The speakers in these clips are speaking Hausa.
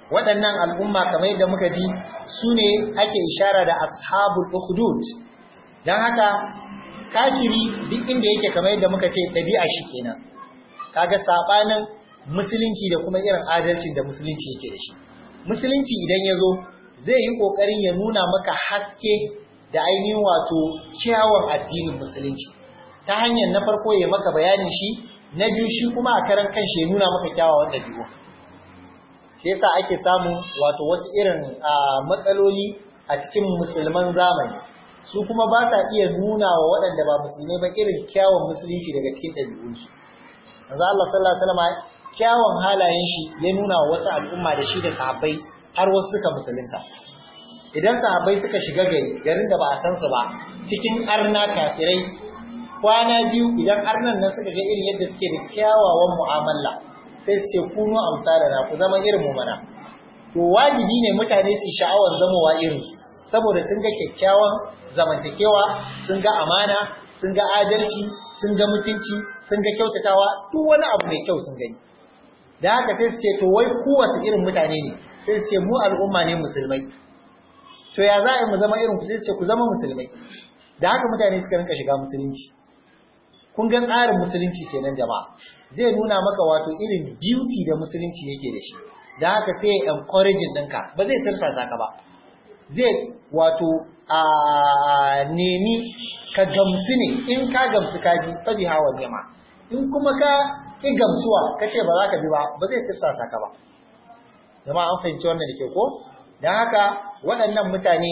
waɗannan al'umma kamar yadda muka ji su ne ake ishara da ashabul ukhdud don haka kafiri duk inda yake kamar yadda muka ce ɗabi'a shi kenan kaga sabanin musulunci da kuma irin adalcin da musulunci yake da shi musulunci idan ya zo zai yi ƙoƙarin ya nuna maka haske da ainihin wato kyawun addinin musulunci ta hanyar na farko ya maka bayanin shi na biyu shi kuma a karan kanshi ya nuna maka kyawawan ɗabi'u shi yasa ake samu wato wasu irin matsaloli a cikin musulman zamani su kuma ba sa iya nuna wa waɗanda ba musulmai ba irin kyawun musulunci daga cikin ɗabi'unsu manzo Allah sallallahu alaihi wasallam kyawun halayen shi ya nuna wa wasu al'umma da shi da sahabbai har wasu suka musulunta idan sahabbai suka shiga gari garin da ba a san su ba cikin arna kafirai kwana biyu idan arnan nan suka ga irin yadda suke da kyawawan mu'amala sai su ce kunu amsalana ku zama irin mu mana to wajibi ne mutane su sha'awar zamowa irin su saboda sun ga kyakkyawan zamantakewa sun ga amana sun ga adalci sun ga mutunci sun ga kyautatawa duk wani abu mai kyau sun gani da haka sai su ce to wai kowace irin mutane ne sai su ce mu al'umma ne musulmai to ya za a yi mu zama irin ku sai su ce ku zama musulmai da haka mutane suka rinka shiga musulunci kun ga tsarin musulunci kenan jama'a zai nuna maka wato irin beauty da musulunci yake da shi da haka sai ya encouraging ɗinka ba zai tirsasa ka ba zai wato a nemi ka gamsu ne in ka gamsu ka bi fa bi hawa nema in kuma ka ki gamsuwa ka ce ba za ka bi ba ba zai tirsasa ka ba jama'a an fahimci wannan da ke ko don haka waɗannan mutane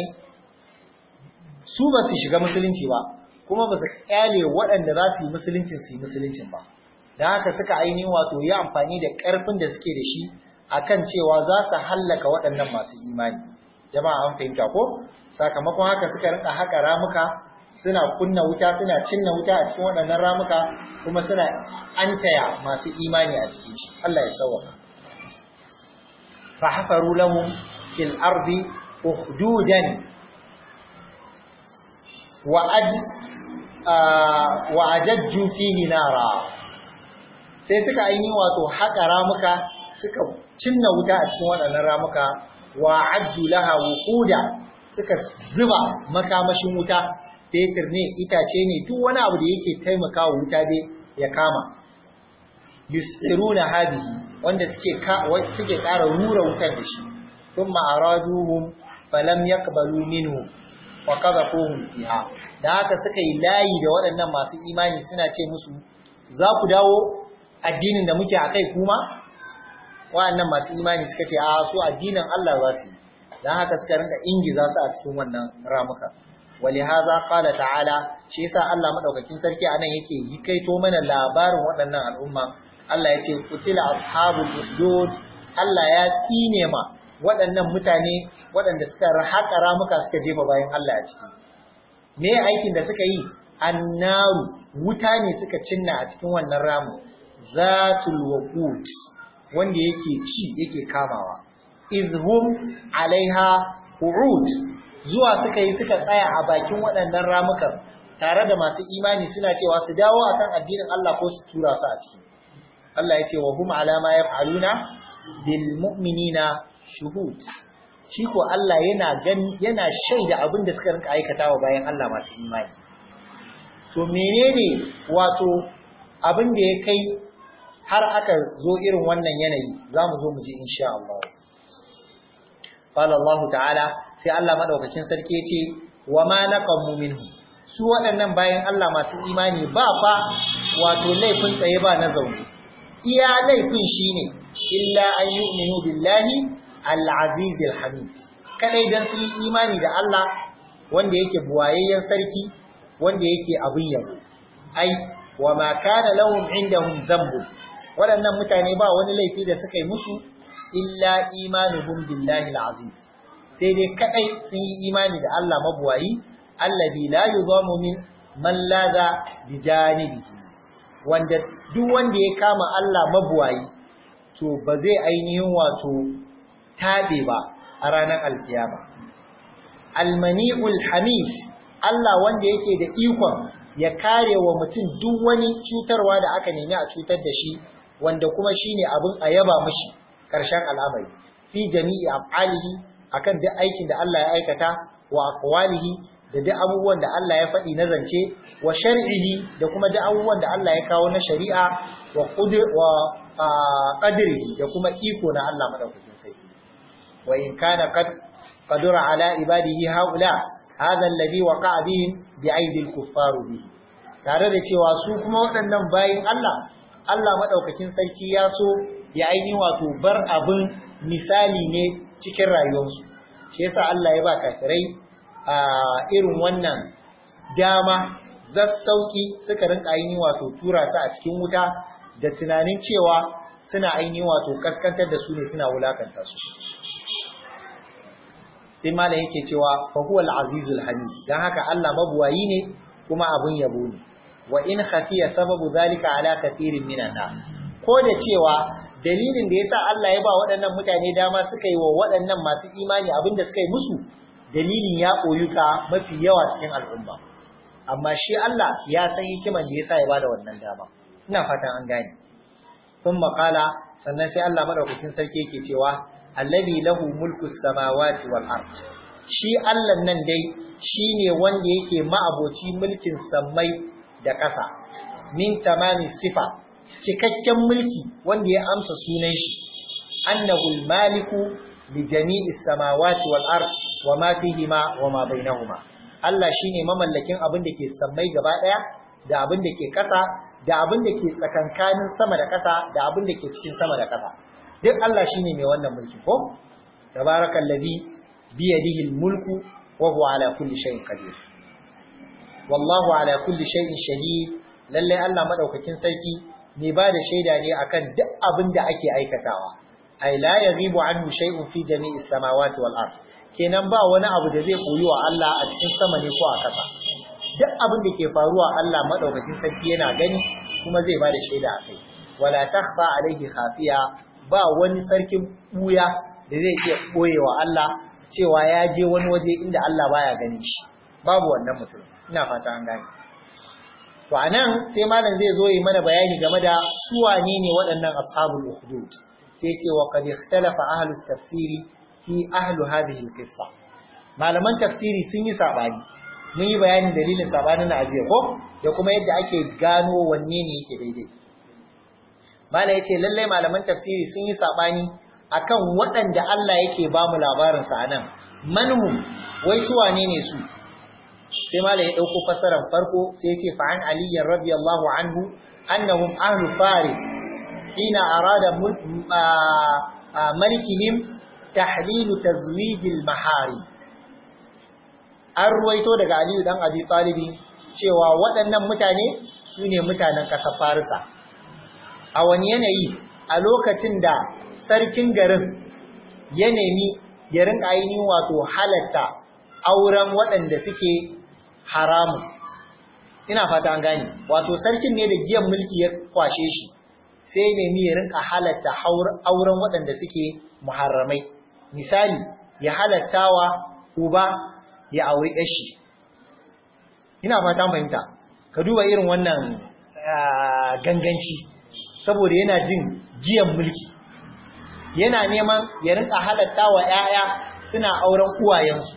su ba su shiga musulunci ba kuma ba su kyale waɗanda za su yi musuluncin su yi musuluncin ba da haka suka ainihin wato yi amfani da ƙarfin da suke da shi akan cewa za su hallaka waɗannan masu imani jama'a an fahimta ko sakamakon haka suka rinka haka ramuka suna kunna wuta suna cinna wuta a cikin waɗannan ramuka kuma suna antaya masu imani a cikin shi Allah ya sauwaka fa hafaru lahum fil ardi ukhdudan wa aj wa ajajju fihi nara sai suka aini wato haƙa ramuka suka cinna wuta a cikin waɗannan ramuka wa addu laha wuquda suka zuba makamashin wuta fetur ne itace ne duk wani abu da yake taimakawa wuta dai ya kama yusiruna hadihi wanda suke suke ƙara rura wutar da shi thumma araduhum falam yaqbalu minhu wa qadhafuhum fiha da haka suka yi layi da waɗannan masu imani suna ce musu za ku dawo addinin da muke akai kuma waɗannan masu imani suka ce a su addinin Allah za su yi dan haka suka rinka ingiza su a cikin wannan ramuka ولهذا قال تعالى shi yasa Allah madaukakin sarki anan yake yi kaito mana labarin waɗannan al'umma Allah ya ce kutila ashabul usdud Allah ya tsine ma waɗannan mutane waɗanda suka haƙa ramuka suka jefa bayan Allah a ciki me aikin da suka yi annaru wuta ne suka cinna a cikin wannan ramu zatul waqut wanda yake ci yake kamawa izhum alaiha qu'ud zuwa suka yi suka tsaya a bakin waɗannan ramukan tare da masu imani suna cewa su dawo akan addinin Allah ko su tura su a ciki Allah ya ce wa hum ala ma yaf'aluna bil mu'minina shuhud shi ko Allah yana gani yana shaida abin da suka rinka aikatawa bayan Allah masu imani to menene wato abin da ya kai har aka zo irin wannan yanayi zamu zo mu ji insha Allah qala Allah ta'ala sai Allah madaukakin sarki yace wa ma naqamu minhu su waɗannan bayan Allah masu imani ba fa wato laifin tsaye ba na zaune iya laifin shine illa an yu'minu billahi al-aziz al-hamid kadai dan su yi imani da Allah wanda yake buwayayyen sarki wanda yake abin yabo ai wa ma kana lahum indahum dhanbu waɗannan mutane ba wani laifi da suka yi musu illa imanuhum billahi al-aziz sai dai kadai sun yi imani da Allah mabuwayi allazi la yuzamu min man ladha bi janibihi wanda duk wanda ya kama Allah mabuwayi to ba zai ainihin wato tabe ba a ranar alkiyama almani'ul hamid Allah wanda yake da ikon ya kare wa mutum duk wani cutarwa da aka nemi a cutar da shi wanda kuma shine abin a yaba mishi ƙarshen al'amari fi jami'i af'alihi akan duk aikin da Allah ya aikata wa aqwalihi da duk abubuwan da Allah ya faɗi na zance wa shar'ihi da kuma duk abubuwan da Allah ya kawo na shari'a wa qudir wa qadrihi da kuma iko na Allah madaukakin sarki wa in kana qad qadara ala ibadihi haula hadha alladhi waqa'a bihim bi aidi al-kuffar bihi tare da cewa su kuma waɗannan bayin Allah Allah madaukakin sarki ya so ya aini wato bar abin misali ne cikin rayuwarsu shi yasa Allah ya ba kafirai a irin wannan dama zassauki suka rinka aini wato tura su a cikin wuta da tunanin cewa suna aini wato kaskantar da su ne suna wulakanta su sai malam yake cewa fa huwa al-azizul hamid dan haka Allah mabuwayi ne kuma abun yabo ne wa in khafiya sababu zalika ala kathirin minan nas ko da cewa dalilin da yasa Allah ya ba waɗannan mutane dama suka yi wa waɗannan masu imani abinda suka yi musu dalilin ya koyuka mafi yawa cikin al'umma amma shi Allah ya san hikiman da yasa ya bada wannan dama ina fatan an gane sun makala sannan sai Allah madaukakin sarki yake cewa allazi lahu mulku samawati wal ard shi Allah nan dai shine wanda yake ma'aboci mulkin sammai da ƙasa min tamami sifa cikakken mulki wanda ya amsa sunan shi annahu maliku li jami'i samawati wal ard wa ma fihima wa ma bainahuma Allah shine mamallakin abin da ke sammai gaba daya da abin da ke ƙasa da abin da ke tsakankanin sama da ƙasa da abin da ke cikin sama da ƙasa duk Allah shine mai wannan mulki ko tabarakallazi bi yadihi mulku wa huwa ala kulli shay'in qadir wallahu ala kulli shay'in shahid lalle Allah madaukakin sarki ne ba da shaida ne akan duk abin da ake aikatawa ai la yaghibu anhu shay'un fi jami'i samawati wal ard kenan ba wani abu da zai koyi wa Allah a cikin sama ne ko a ƙasa duk abin da ke faruwa Allah madaukakin sarki yana gani kuma zai ba da shaida akai wala takhfa alaihi khafiya ba wani sarkin buya da zai iya koyewa Allah cewa ya je wani waje inda Allah baya gani shi babu wannan mutum ina fata an gane to anan sai malam zai zo yi mana bayani game da su wane ne waɗannan ashabul ukhdud sai ce wa qad ikhtalafa ahlut tafsiri fi ahlu hadhihi alqissa malaman tafsiri sun yi sabani mun yi bayanin dalilin sabanin na ajiye ko da kuma yadda ake gano wanne ne yake daidai malam yace lallai malaman tafsiri sun yi sabani akan waɗanda Allah yake ba mu labarin sa anan manhum wai su wane ne su sai malam ya dauko fasaran farko sai ya ce fa an ali radiyallahu anhu annahum ahlu faris hina arada malikihim tahlil tazwij al mahari an ruwaito daga aliyu dan abi talibi cewa waɗannan mutane su ne mutanen ƙasar farisa a wani yanayi a lokacin da sarkin garin ya nemi ya rinka ainihin wato halatta auren waɗanda suke haramun ina fata an gane wato sarkin ne da giyan mulki ya kwashe shi sai nemi ya rinka halatta auren waɗanda suke muharramai misali ya halattawa uba ya auri yashi ina fata fahimta ka duba irin wannan ganganci saboda yana jin giyan mulki yana neman ya rinka halattawa 'ya'ya suna auren uwayensu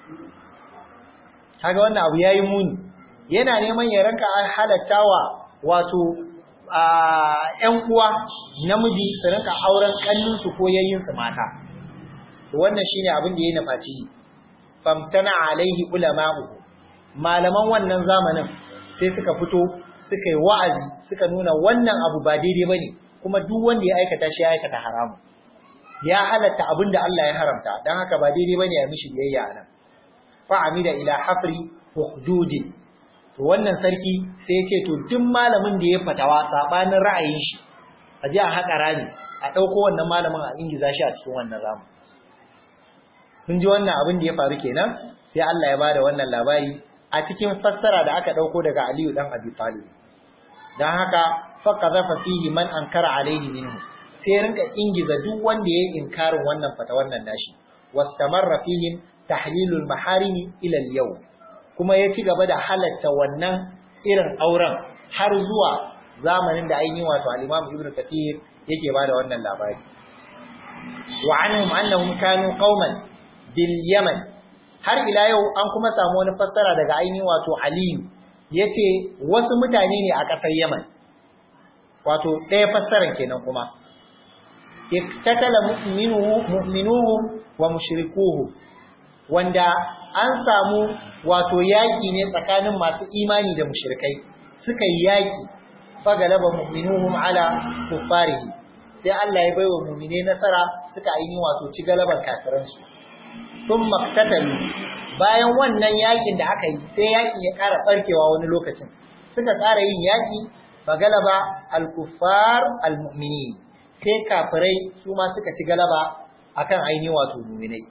kaga wannan abu yayi muni yana neman ya ranka halattawa wato ƴan uwa namiji su rinka auren kannunsu ko yayyinsu mata wannan shine abin da ya nufaci famtana alaihi ulama'u malaman wannan zamanin sai suka fito suka yi wa'azi suka nuna wannan abu ba daidai bane kuma duk wanda ya aikata shi ya aikata haramu ya halatta abin da Allah ya haramta dan haka ba daidai bane ya mishi biyayya anan fa'amida ila hafri hududin to wannan sarki sai ya ce to duk malamin da ya fatawa sabanin ra'ayin shi a ji a haƙa rami a ɗauko wannan malamin a ingiza shi a cikin wannan ramu kun ji wannan abin da ya faru kenan sai Allah ya bada wannan labari a cikin fassara da aka ɗauko daga Aliyu dan Abi Talib dan haka faqadhafa fihi man ankara alaihi minhu sai rinka ingiza duk wanda ya yi inkarin wannan fata wannan nashi wastamarra fihim tahlilul maharimi ila al-yawm kuma ya ci gaba da halatta wannan irin auren har zuwa zamanin da ainihin wato al-Imam Ibn Kathir yake bada wannan labari wa anhum annahum kanu qauman bil yaman har ila yau an kuma samu wani fassara daga ainihin wato aliyu yace wasu mutane ne a ƙasar yaman wato ɗaya fassaran kenan kuma iktatala mu'minuhu mu'minuhum wa mushrikuhu wanda an samu wato yaki ne tsakanin masu imani da mushrikai suka yi yaki fagalaba mu'minuhum ala kuffarihi sai Allah ya baiwa mu'mine nasara suka yi wato ci galaban kafiransu sun maktatalu bayan wannan yakin da aka yi sai yakin ya ƙara barkewa wani lokacin suka ƙara yin yaki fagalaba al-kuffar al-mu'minin sai kafirai su ma suka ci galaba akan ainihin wato mu'minai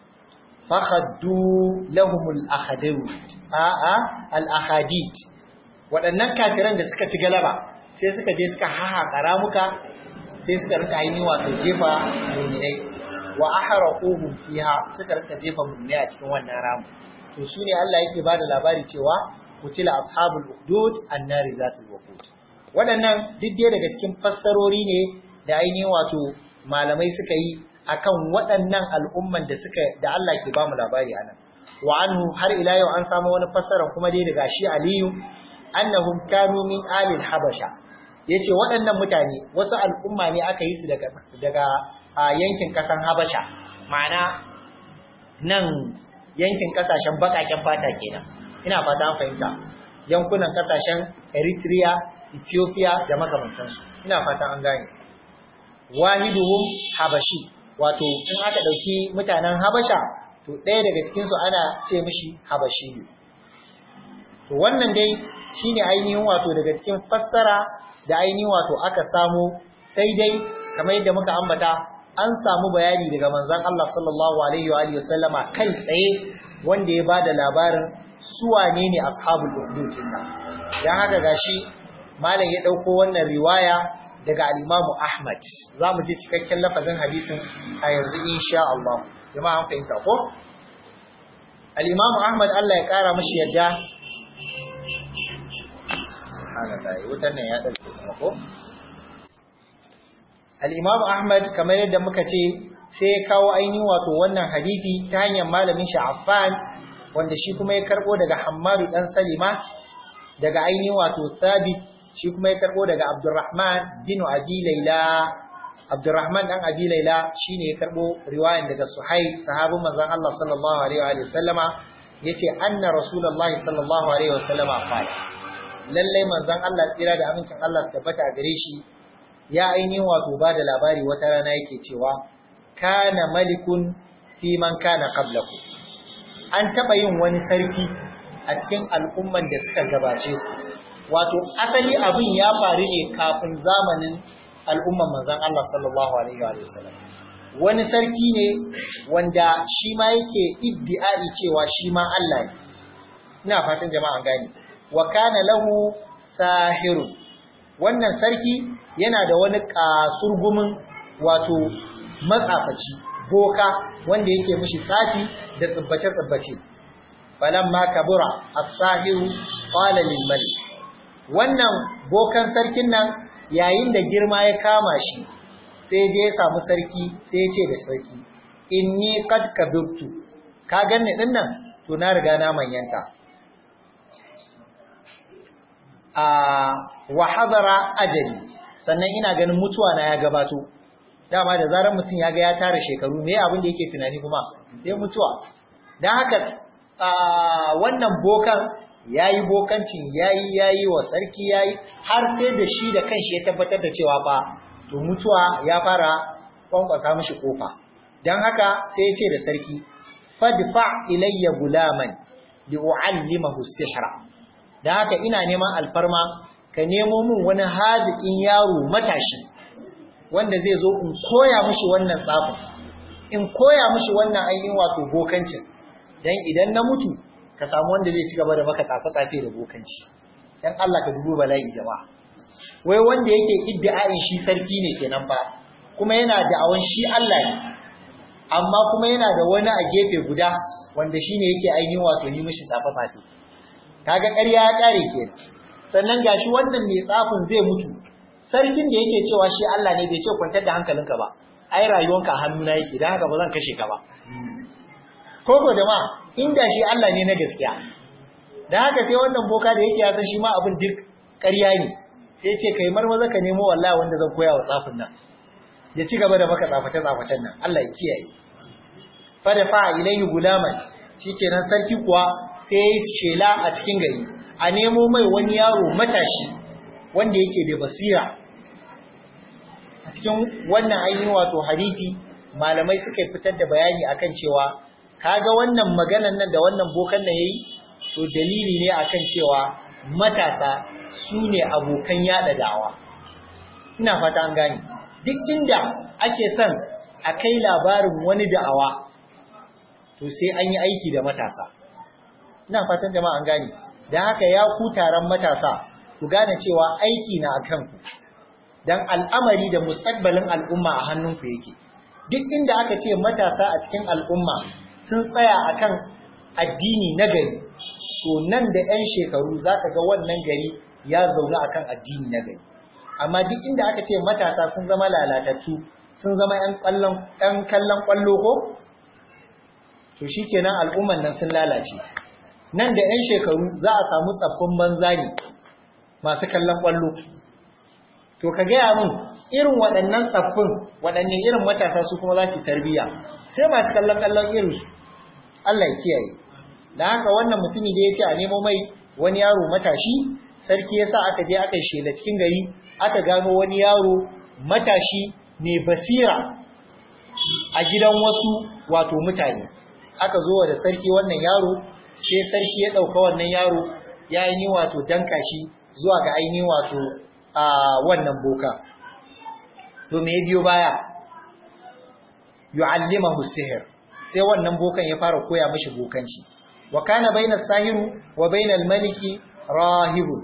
fakhaddu lahumul ahadid a'a al-ahadid waɗannan kafiran da suka ci galaba sai suka je suka hahaƙa ramuka sai suka rika ainihin wato jefa mu'minai wa ahraquhum fiha suka rika jefa mu'minai a cikin wannan ramu to su ne Allah yake bada labari cewa kutila ashabul ukhdud annari zatul waqud waɗannan duk dai daga cikin fassarori ne da ainihin wato malamai suka yi akan waɗannan al'umman da suka da Allah ke bamu labari anan wa anhu har ila yau an samu wani fassara kuma dai daga shi Aliyu annahum kanu min alil habasha yace waɗannan mutane wasu al'umma ne aka yi su daga daga yankin kasan habasha ma'ana nan yankin kasashen bakaken fata kenan ina fata an fahimta yankunan kasashen Eritrea Ethiopia da makamantansu ina fata an gane wahiduhum habashi wato in aka dauki mutanen habasha to ɗaya daga cikin su ana ce mishi habashi to wannan dai shine ainihin wato daga cikin fassara da ainihin wato aka samu sai dai kamar yadda muka ambata an samu bayani daga manzon Allah sallallahu alaihi wa alihi wasallama kai tsaye wanda ya bada labarin su wane ne ashabul ukhdud nan dan haka gashi malam ya dauko wannan riwaya daga al-Imam Ahmad zamu ji cikakken lafazin hadisin a yanzu insha Allah jama'a an fahimta ko al-Imam Ahmad Allah ya kara mashi yadda subhanallahi wutar nan ya dauke kuma ko al-Imam Ahmad kamar yadda muka ce sai ya kawo ainihin wato wannan hadisi ta hanyar malamin shi Affan wanda shi kuma ya karbo daga Hammadu dan Salima daga ainihin wato Thabit shi kuma ya karbo daga Abdurrahman bin Abi Layla Abdurrahman dan Abi Layla shine ya karbo riwayan daga Suhaib sahabin manzon Allah sallallahu alaihi wa sallama yace anna Rasulullahi sallallahu alaihi wa sallama qala lalle manzon Allah tsira da amincin Allah su tabbata gare shi ya ainihin wato ba da labari wata rana yake cewa kana malikun fi man kana qablaku an taba yin wani sarki a cikin al'umman da suka gabace wato asali abin ya faru ne kafin zamanin al'umman manzon Allah sallallahu alaihi wa sallam wani sarki ne wanda shi ma yake iddi'ai cewa shi ma Allah ne ina fatan jama'a gani wa kana lahu sahirun wannan sarki yana da wani kasurgumin wato matsafaci boka wanda yake mishi tsafi da tsibbace-tsibbace falamma kabura as-sahiru qala lil malik wannan bokan sarkin nan yayin da girma ya kama shi sai je ya samu sarki sai ya ce da sarki inni qad kabirtu ka ganni din nan to na riga na manyanta a wa hadara ajali sannan ina ganin mutuwa na ya gabato dama da zarar mutum ya ga ya tara shekaru me abin da yake tunani kuma sai mutuwa dan haka wannan bokan yayi bokancin yayi yayi wa sarki yayi har sai da shi da kanshi ya tabbatar da cewa fa to mutuwa ya fara kwankwasa mishi kofa dan haka sai ya ce da sarki fadfa ilayya gulaman li uallimahu sihra dan haka ina neman alfarma ka nemo min wani haziƙin yaro matashi wanda zai zo in koya mishi wannan tsafin in koya mishi wannan ainihin wato bokancin dan idan na mutu ka samu wanda zai ci gaba da maka tsafe-tsafe da bokanci dan Allah ka dubo bala'i jama'a wai wanda yake iddia'in shi sarki ne kenan fa kuma yana da awan shi Allah ne amma kuma yana da wani a gefe guda wanda shine yake ainihin wato yi mishi tsafe-tsafe kaga ƙarya ya ƙare kenan sannan gashi wannan mai tsafin zai mutu sarkin da yake cewa shi Allah ne bai ce kwantar da hankalinka ba ai rayuwanka a hannuna yake dan haka ba zan kashe ka ba ko ko jama'a inda shi Allah ne na gaskiya dan haka sai wannan boka da yake ya san shi ma abin duk ƙarya ne sai ce kai marmaza ka nemo wallahi wanda zan koya wa tsafin nan ya ci gaba da maka tsaface tsafacen nan Allah ya kiyaye fa da fa ilayhi gulaman shikenan sarki kuwa sai ya shela a cikin gari a nemo mai wani yaro matashi wanda yake da basira a cikin wannan ainihin wato hadisi malamai suka fitar da bayani akan cewa kaga wannan maganan nan da wannan bokan nan yayi to dalili ne akan cewa matasa su ne abokan yada da'awa ina fata an gane duk inda ake son a kai labarin wani da'awa to sai an yi aiki da matasa ina fatan jama'a an gane dan haka ya ku taron matasa ku gane cewa aiki na akan ku dan al'amari da mustaqbalin al'umma a hannunku yake duk inda aka ce matasa a cikin al'umma sun tsaya akan addini na gari to nan da 'yan shekaru zaka ga wannan gari ya zaune akan addini na gari amma duk inda aka ce matasa sun zama lalatattu sun zama 'yan kallon ɗan kallon kwallo ko to shikenan al'umman nan sun lalace nan da 'yan shekaru za a samu tsaffin banza ne masu kallon kwallo to ka gaya min irin waɗannan tsaffin waɗanne irin matasa su kuma za su tarbiyya sai masu kallon kallon irin su Allah ya kiyaye da haka wannan mutumi da ya ce a nemo mai wani yaro matashi sarki ya sa aka je aka shela cikin gari aka gano wani yaro matashi mai basira a gidan wasu wato mutane aka zo da sarki wannan yaro sai sarki ya ɗauka wannan yaro ya yi wato danka shi zuwa ga ainihin wato a wannan boka to me biyo baya yu'allimahu sihir sai wannan bokan ya fara koya mishi bokanci wa kana bainas sahiru wa bainal maliki rahibu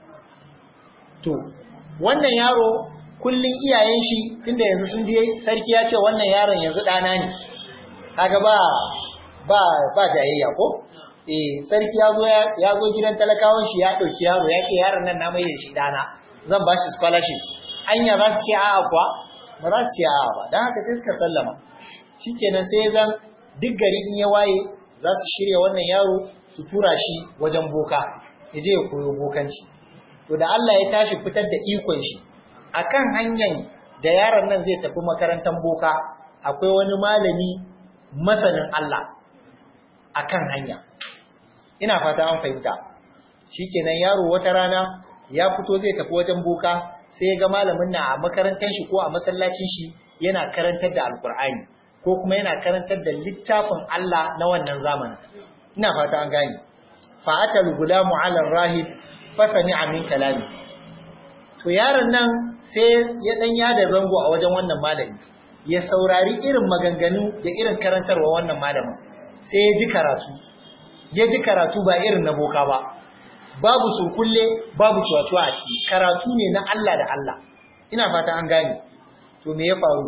to wannan yaro kullun iyayen shi tunda yanzu sun je sarki ya ce wannan yaron yanzu dana ne kaga ba ba ba jayayya ko eh sarki ya zo ya zo gidan talakawan shi ya dauki yaro ya ce yaron nan na mai da shi dana zan ba shi scholarship anya za su ce a'a kuwa ba za su ce a'a ba dan haka sai suka sallama shikenan sai zan duk gari in ya waye za su shirya wannan yaro su tura shi wajen boka ya je ya koyo bokanci to da Allah ya tashi fitar da ikon shi akan hanyar da yaron nan zai tafi makarantar boka akwai wani malami masanin Allah akan hanya ina fata an fahimta shikenan yaro wata rana ya fito zai tafi wajen boka sai ya ga malamin na a makarantar shi ko a masallacin shi yana karantar da alkur'ani ko kuma yana karantar da littafin Allah na wannan zamanin ina fata an gane fa atal gulamu ala rahib fa sami'a min kalami to yaron nan sai ya dan yada zango a wajen wannan malami ya saurari irin maganganu da irin karantarwa wannan malamin sai ya ji karatu ya ji karatu ba irin na boka ba babu surkulle babu cuwa a ciki karatu ne na Allah da Allah ina fata an gane to me ya faru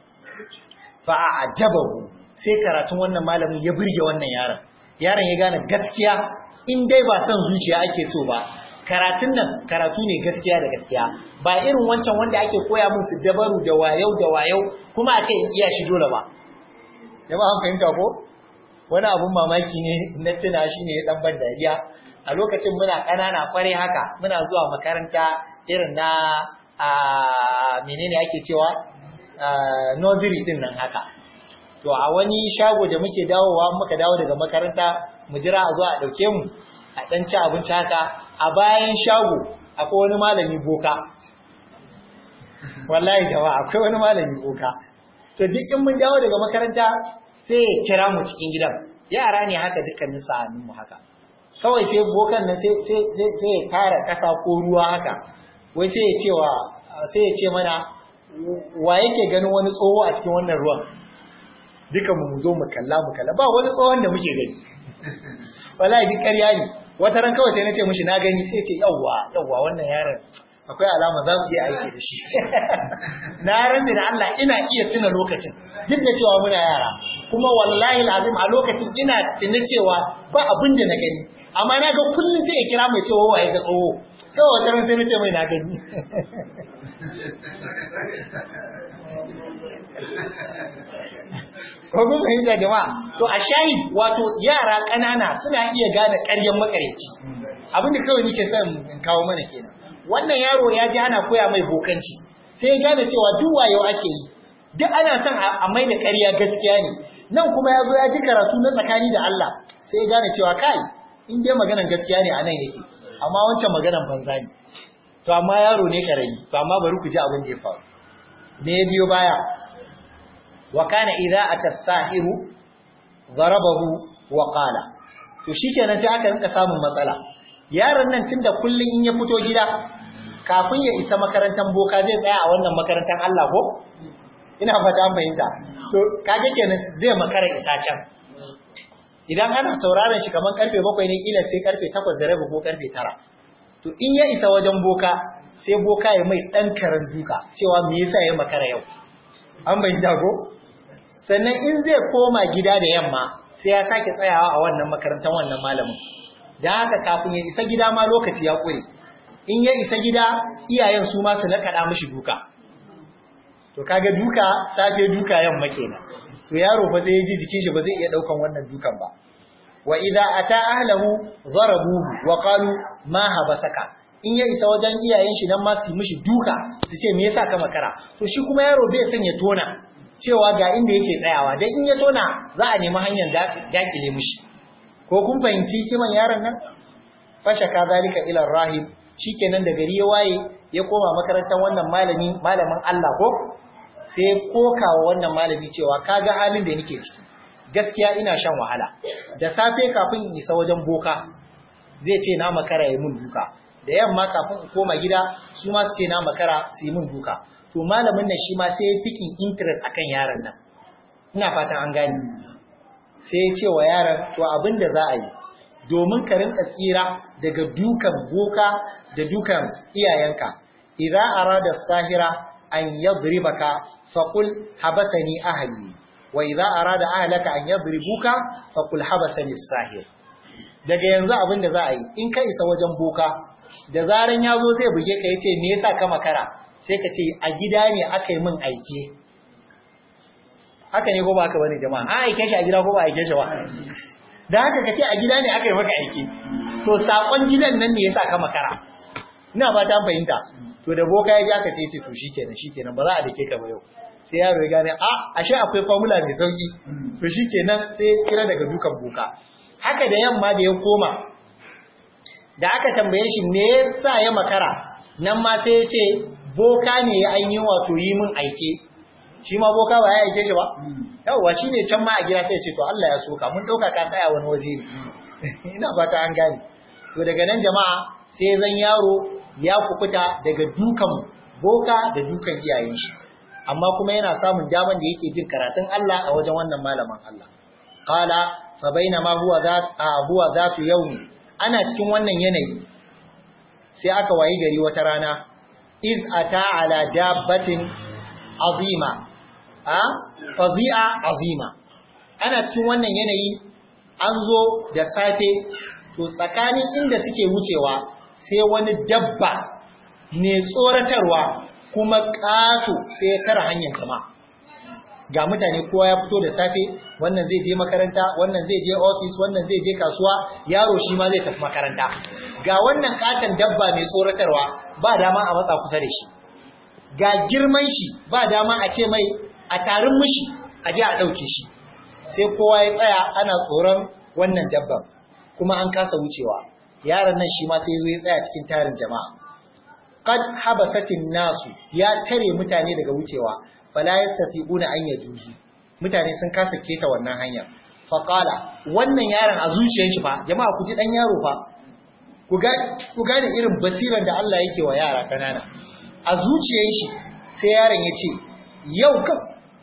fa ajabahu sai karatun wannan malamin ya burge wannan yaron yaron ya gane gaskiya in dai ba son zuciya ake so ba karatun nan karatu ne gaskiya da gaskiya ba irin wancan wanda ake koya mun su dabaru da wayau da wayau kuma a ce in iya shi dole ba jama'a an fahimta ko wani abun mamaki ne na tuna shi ne dan ban dariya a lokacin muna ƙanana kware haka muna zuwa makaranta irin na a menene ake cewa nursery din nan haka to a wani shago da muke dawowa muka dawo daga makaranta mu jira a zo a dauke mu a dan ci abinci haka a bayan shago akwai wani malami boka wallahi jama'a akwai wani malami boka to duk in mun dawo daga makaranta sai ya kira mu cikin gidan yara ne haka dukkanin sa'anin mu haka kawai sai bokan nan sai sai sai ya kara kasa ko ruwa haka wai sai ya ce wa sai ya ce mana wa yake ganin wani tsoho a cikin wannan ruwan duka mu zo mu kalla mu kalla ba wani tsohon da muke gani wallahi duk ƙarya ne wata ran kawai sai na ce mishi na gani sai ce yawwa yawwa wannan yaron akwai alama za mu iya aiki da shi na ran da Allah ina iya tuna lokacin duk da cewa muna yara kuma wallahi lazim a lokacin ina tuna cewa ba abin da na gani amma na ga kullum sai ya kira mai cewa waye ga tsoho kawai wata ran sai na ce mai na gani ko kun fahimta jama'a to a shahid wato yara ƙanana suna iya gane ƙaryan makareci abin da kawai nake son in kawo mana kenan wannan yaro ya ji ana koya mai bokanci sai ya gane cewa duk wayo ake yi duk ana son a mai da ƙarya gaskiya ne nan kuma ya zo ya ji karatu na tsakani da Allah sai ya gane cewa kai in dai maganan gaskiya ne a nan yake amma wancan maganan banza ne to amma yaro ne karami to amma bari ku ji abin da ya faru me ya biyo baya wa kana idza atasahiru darabahu wa qala to shikenan sai aka rinka samun matsala yaron nan tunda kullun in ya fito gida kafin ya isa makarantar boka zai tsaya a wannan makarantar Allah ko ina fata an fahimta to kage kenan zai makara isa can idan ana sauraron shi kaman karfe 7 ne kila sai karfe 8 da rabi ko karfe 9 to in ya isa wajen boka sai boka ya mai dan karan duka cewa me yasa ya makara yau an bayyana ko sannan in zai koma gida da yamma sai ya sake tsayawa a wannan makarantar wannan malamin dan haka kafin ya isa gida ma lokaci ya kure in ya isa gida iyayen su ma su nakaɗa mishi duka to kaga duka safe duka yamma kenan to yaro fa zai ji jikin shi ba zai iya daukan wannan dukan ba wa idza ata ahlahu darabuhu wa qalu ma habasaka in ya isa wajen iyayen shi nan ma su mishi duka su ce me yasa ka makara to shi kuma yaro bai son ya tona cewa ga inda yake tsayawa dan in ya tona za a nemi hanyar dakile mishi ko kun fahimci kiman yaron nan fasha ka zalika ila rahim shikenan da gari ya waye ya koma makarantar wannan malami malamin Allah ko sai kokawa wannan malami cewa kaga halin da nake ciki gaskiya ina shan wahala da safe kafin in isa wajen boka zai ce na makara yi mun duka da yamma kafin in koma gida su ma su ce na makara su yi mun duka to malamin nan shi ma sai ya fikin interest akan yaron nan ina fatan an gane sai ya ce wa yaron to abin da za a yi domin ka rinka tsira daga dukan boka da dukan iyayenka idza arada sahira an yadribaka faqul habasani ahli wa idza arada ahlaka an yadribuka faqul habasani sahir daga yanzu abin da za a yi in ka isa wajen boka da zaran ya zo zai buge ka yace me yasa ka makara sai ka ce a gida ne aka yi min aike haka ne ko ba haka bane jama'a an aike shi a gida ko ba aike shi ba da haka ka ce a gida ne aka yi maka aike to sakon gidan nan ne yasa ka makara ina ba ta fahimta to da boka ya ja ka ce ce to shikenan shikenan ba za a dake ka ba yau sai yaro ya gane a ashe akwai formula mai sauki to shikenan sai kira daga dukan boka haka da yamma da ya koma da aka tambaye shi me yasa ya makara nan ma sai ya ce boka ne ya ainihin wato yi min aike shi ma boka ba ya aike shi ba yawwa shi ne can ma a gida sai ce to Allah ya soka mun ɗauka ka tsaya wani waje ne ina fata an gane to daga nan jama'a sai zan yaro ya kukuta daga dukan boka da dukan iyayen shi amma kuma yana samun daman da yake jin karatun Allah a wajen wannan malamin Allah qala fa bainama huwa za huwa zatu yawmi ana cikin wannan yanayi sai aka wayi gari wata rana iz ata ala dabbatin azima a fazi'a azima ana cikin wannan yanayi an zo da safe to tsakanin inda suke wucewa sai wani dabba ne tsoratarwa kuma ƙato sai ya kara hanyar jama'a ga mutane kowa ya fito da safe wannan zai je makaranta wannan zai je ofis wannan zai je kasuwa yaro shi ma zai tafi makaranta ga wannan katon dabba mai tsoratarwa ba dama a matsa kusa da shi ga girman shi ba dama a ce mai a tarin mishi a je a ɗauke shi sai kowa ya tsaya ana tsoron wannan dabban kuma an kasa wucewa yaron nan shi ma sai zo ya tsaya cikin tarin jama'a qad habasatin nasu ya tare mutane daga wucewa fala yastati'una an yajuzu mutane sun kasa keta wannan hanya fa qala wannan yaron a zuciyar shi fa jama'a ku ji dan yaro fa ku ga ku gane irin basiran da Allah yake wa yara kanana a zuciyar shi sai yaron ya ce yau kam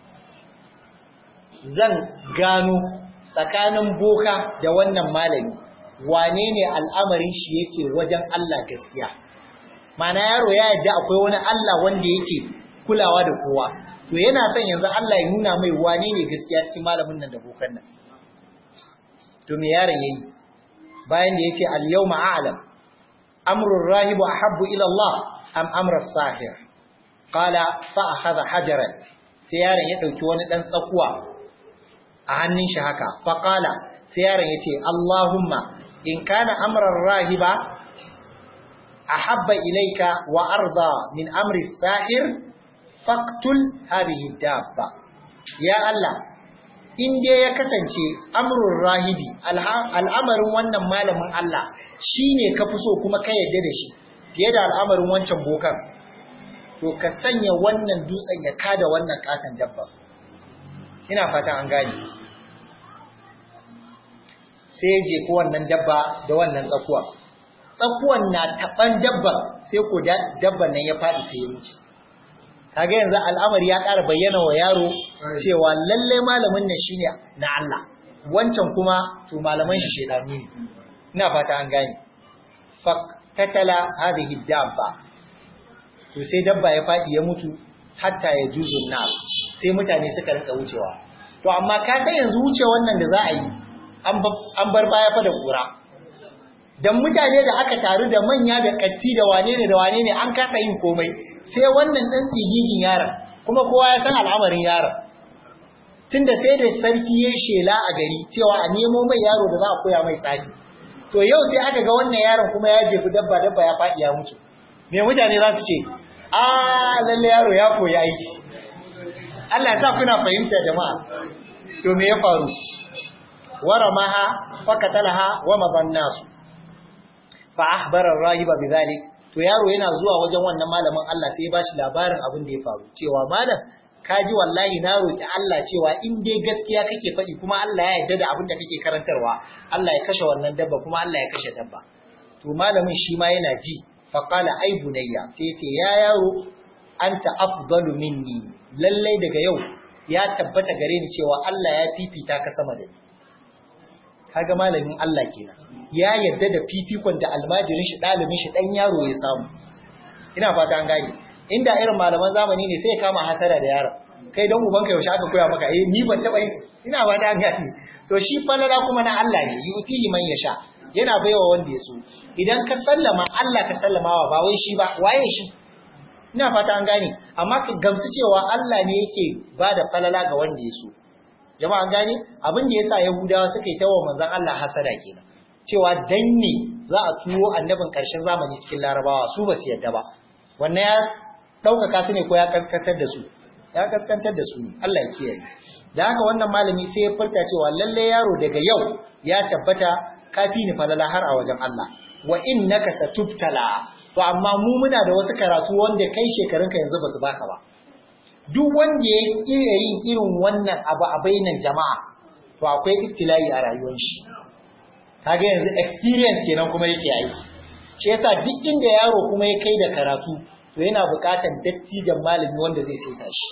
zan gano tsakanin boka da wannan malami wane ne al'amarin shi yake wajen Allah gaskiya mana yaro ya yadda akwai wani Allah wanda yake kulawa da kowa to yana son yanzu Allah ya nuna mai wane ne gaskiya cikin malamin nan da bokan nan to me yaron yayi bayan da yace al yawma a'lam amru rahibu ahabbu ila Allah am amra sahir qala fa akhadha hajaran sai yaron ya dauki wani dan tsakuwa a hannun shi haka faqala sai yaron ya ce Allahumma in kana amran rahiba ahabba ilayka wa arda min amri sahir faqtul hadhihi dabba ya Allah in dai ya kasance amrun rahibi al'amarin wannan malamin Allah shine ka fi so kuma ka yarda da shi fiye da al'amarin wancan bokan to ka sanya wannan dutsen ya kada wannan katon dabba ina fatan an gane sai ya jefi wannan dabba da wannan tsakuwa tsakuwan na taban dabba sai ko dabban nan ya faɗi sai ya wuce kaga yanzu al'amari ya ƙara bayyana wa yaro cewa lalle malamin nan shine na Allah wancan kuma to malaman shi shedani ne ina fata an gane fa tatala hadhihi dabba to sai dabba ya faɗi ya mutu hatta ya juzu nas sai mutane suka rinka wucewa to amma ka san yanzu wuce wannan da za a yi an bar baya fa da kura dan mutane da aka taru da manya da katti da wane ne da wane ne an kasa yin komai sai wannan dan tsigigin yaron kuma kowa ya san al'amarin yaron tunda sai da sarki ya shela a gari cewa a nemo mai yaro da za a koya mai tsafi to yau sai aka ga wannan yaron kuma ya jefi dabba dabba ya faɗi ya mutu me mutane za su ce a lalle yaro ya koyi aiki Allah ta kuna fahimta jama'a to me ya faru waramaha fakatalaha wa mabannasu fa ahbara ar-rahiba bidhalik to yaro yana zuwa wajen wannan malamin Allah sai ya bashi labarin abin da ya faru cewa malam kaji wallahi na roki Allah cewa in dai gaskiya kake faɗi kuma Allah ya yarda da abin da kake karantarwa Allah ya kashe wannan dabba kuma Allah ya kashe dabba to malamin shi ma yana ji fa qala ay bunayya sai ya ce ya yaro anta afdalu minni lallai daga yau ya tabbata gare ni cewa Allah ya fifita ka sama da ni kaga malamin Allah kenan ya yarda da fifikon da almajirin shi dalibin shi dan yaro ya samu ina fata an gane inda irin malaman zamani ne sai ya kama hasara da yaron kai don ubanka yaushe aka koya maka eh ni ban taba yin ina fata an gane to shi falala kuma na Allah ne yutihi man yasha yana baiwa wanda ya so idan ka sallama Allah ka sallamawa ba wai shi ba waye shi ina fata an gane amma ka gamsu cewa Allah ne yake bada falala ga wanda ya so jama'an gane abin da yasa yahudawa suka yi tawa manzon Allah hasada kenan cewa dan ne za a turo annabin karshen zamani cikin larabawa su ba su yadda ba wannan ya daukaka su ne ko ya kaskantar da su ya kaskantar da su ne Allah ya kiyaye da haka wannan malami sai ya furta cewa lalle yaro daga yau ya tabbata kafi ni falala har a wajen Allah wa innaka satubtala to amma mu muna da wasu karatu wanda kai shekarunka yanzu ba su baka ba duk wanda ya iya yin irin wannan abu a bainan jama'a to akwai ibtila'i a rayuwar shi kaga yanzu experience kenan kuma yake aiki shi yasa duk inda yaro kuma ya kai da karatu to yana buƙatar dattijan malami wanda zai saita shi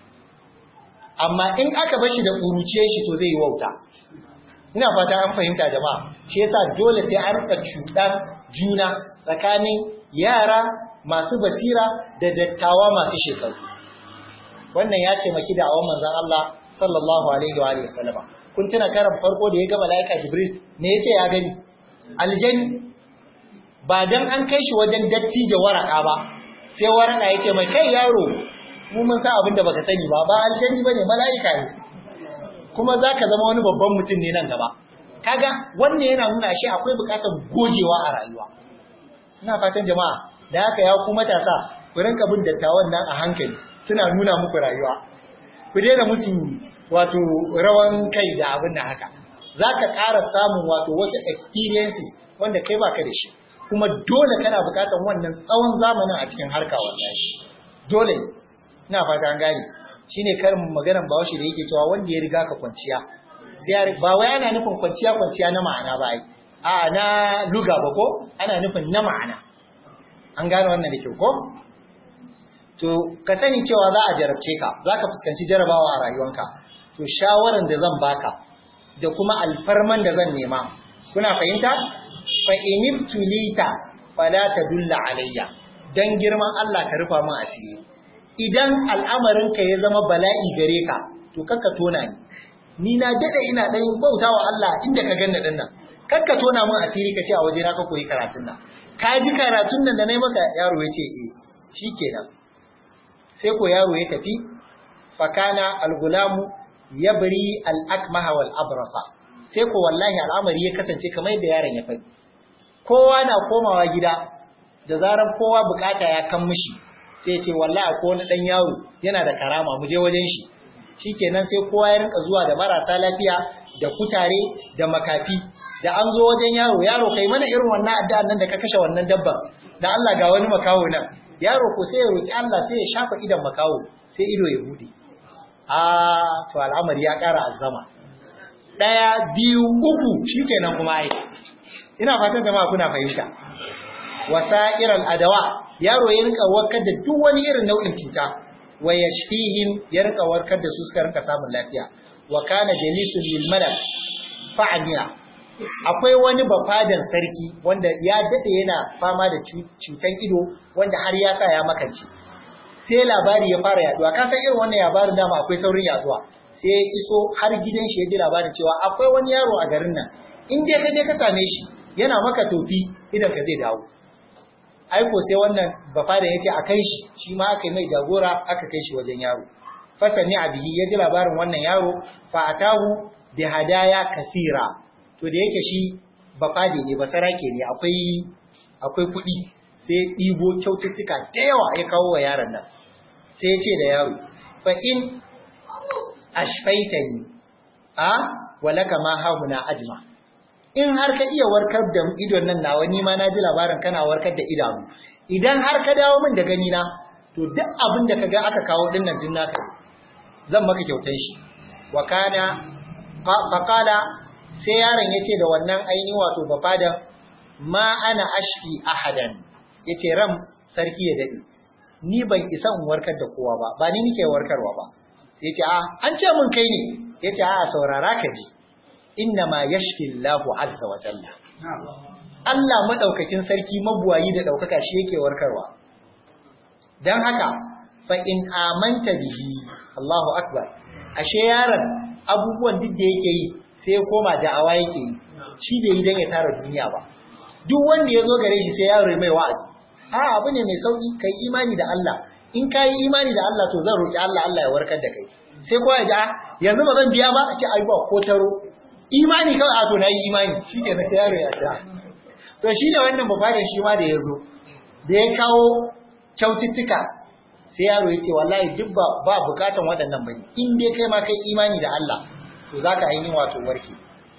amma in aka bar shi da ƙuruciyar shi to zai yi wauta ina fata an fahimta jama'a shi yasa dole sai an rika cuɗan juna tsakanin yara masu basira da dattawa masu shekaru wannan ya taimaki da awon manzon Allah sallallahu alaihi wa alihi wasallam kun tuna karan farko da ya ga malaika Jibril me yace ya gani aljani ba dan an kai shi wajen dattijo waraka ba sai waraka yace mai kai yaro mu mun san abin da baka sani ba ba aljani bane malaika ne kuma zaka zama wani babban mutum ne nan gaba kaga wannan yana nuna shi akwai bukatar gogewa a rayuwa ina fatan jama'a da haka ya ku matasa ku rinka bin dattawan nan a hankali suna nuna muku rayuwa ku daina musu wato rawan kai da abin da haka za ka ƙara samun wato wasu experiences wanda kai baka da shi kuma dole kana buƙatar wannan tsawon zamanin a cikin harka wallahi dole ina fata an gane shine karin maganar bawashi da yake cewa wanda ya riga ka kwanciya sai ba wai ana nufin kwanciya kwanciya na ma'ana ba ai a na luga ba ko ana nufin na ma'ana an gane wannan da kyau ko to ka sani cewa za a jarabce ka za ka fuskanci jarabawa a rayuwanka to shawaran da zan baka da kuma alfarman da zan nema kuna fahimta fa inibtulita fala tadulla alayya dan girman Allah ka rufa min asiri idan al'amarin ka ya zama bala'i gare ka to kakka tona ni ni na dade ina dan bautawa Allah inda ka ganna dinnan kakka tona min asiri ka ce a waje na ka koyi karatun nan ka ji karatun nan da nayi maka yaro yace eh shikenan sai ko yaro ya tafi fakana al-gulamu yabri al-akmaha wal abrasa sai ko wallahi al'amari ya kasance kamar yadda yaron ya faɗi kowa na komawa gida da zarar kowa bukata ya kan mishi sai ce wallahi ko wani dan yaro yana da karama mu je wajen shi shikenan sai kowa ya rinka zuwa da marasa lafiya da kutare da makafi da an zo wajen yaro yaro kai mana irin wannan addu'an nan da ka kashe wannan dabban da Allah ga wani makawo nan yaro ko sai ya roki Allah sai ya shafa idan makawo sai ido ya bude a to al'amari ya ƙara azama daya biyu uku shikenan kuma ai ina fatan jama'a kuna fahimta wasa'iral adawa yaro ya rinka warkar da duk wani irin nau'in cuta wa yashfihim ya rinka warkar da su suka rinka samun lafiya wa kana jalisun lil malak fa'amiya akwai wani bafadan sarki wanda ya dade yana fama da cutan ido wanda har ya sa ya makance sai labari ya fara yaduwa ka san irin wannan labarin dama akwai saurin yaduwa sai ya iso har gidan shi ya ji labarin cewa akwai wani yaro a garin nan in dai ka je ka same shi yana maka tofi idan ka zai dawo aiko sai wannan bafadan yace a kai shi shi ma aka yi mai jagora aka kai shi wajen yaro fasani abihi ya ji labarin wannan yaro fa atahu bi hadaya kasira to da yake shi bafade ne basarake ne akwai akwai kuɗi sai ɗibo kyaututtuka da yawa ya kawo wa yaron nan sai ya ce da yaro fa in ashfaitani a walaka ma hahuna ajma in har ka iya warkar da idon nan nawa ni ma na ji labarin kana warkar da idanu idan har ka dawo min da gani na to duk abin da kaga aka kawo din nan din naka zan maka kyautar shi wa kana faqala sai yaron yace da wannan aini wato bafada ma ana ashfi ahadan yace ram sarki ya dade ni ban isa in warkar da kowa ba ba ni nike warkarwa ba sai yace a an ce mun kai ne yace a saurara ka ji inna ma yashfi Allahu azza wa jalla Allah madaukakin sarki mabuwayi da daukaka shi yake warkarwa dan haka fa in amanta bihi Allahu akbar ashe yaron abubuwan duk da yake yi sai ya koma da'awa yake yi shi bai yi dan ya tara duniya ba duk wanda ya zo gare shi sai yaro mai wa'azi a abu ne mai sauki kai imani da Allah in ka yi imani da Allah to zan roki Allah Allah ya warkar da kai sai kowa ya ji a yanzu ba zan biya ba a ce ai ba ko taro imani kawai a to na yi imani shi ke na yaro ya ta to shi ne wannan babarin shi ma da ya zo da ya kawo kyaututtuka sai yaro ya ce wallahi duk ba ba bukatan waɗannan bane in dai kai ma kai imani da Allah to zaka ainihin wato warke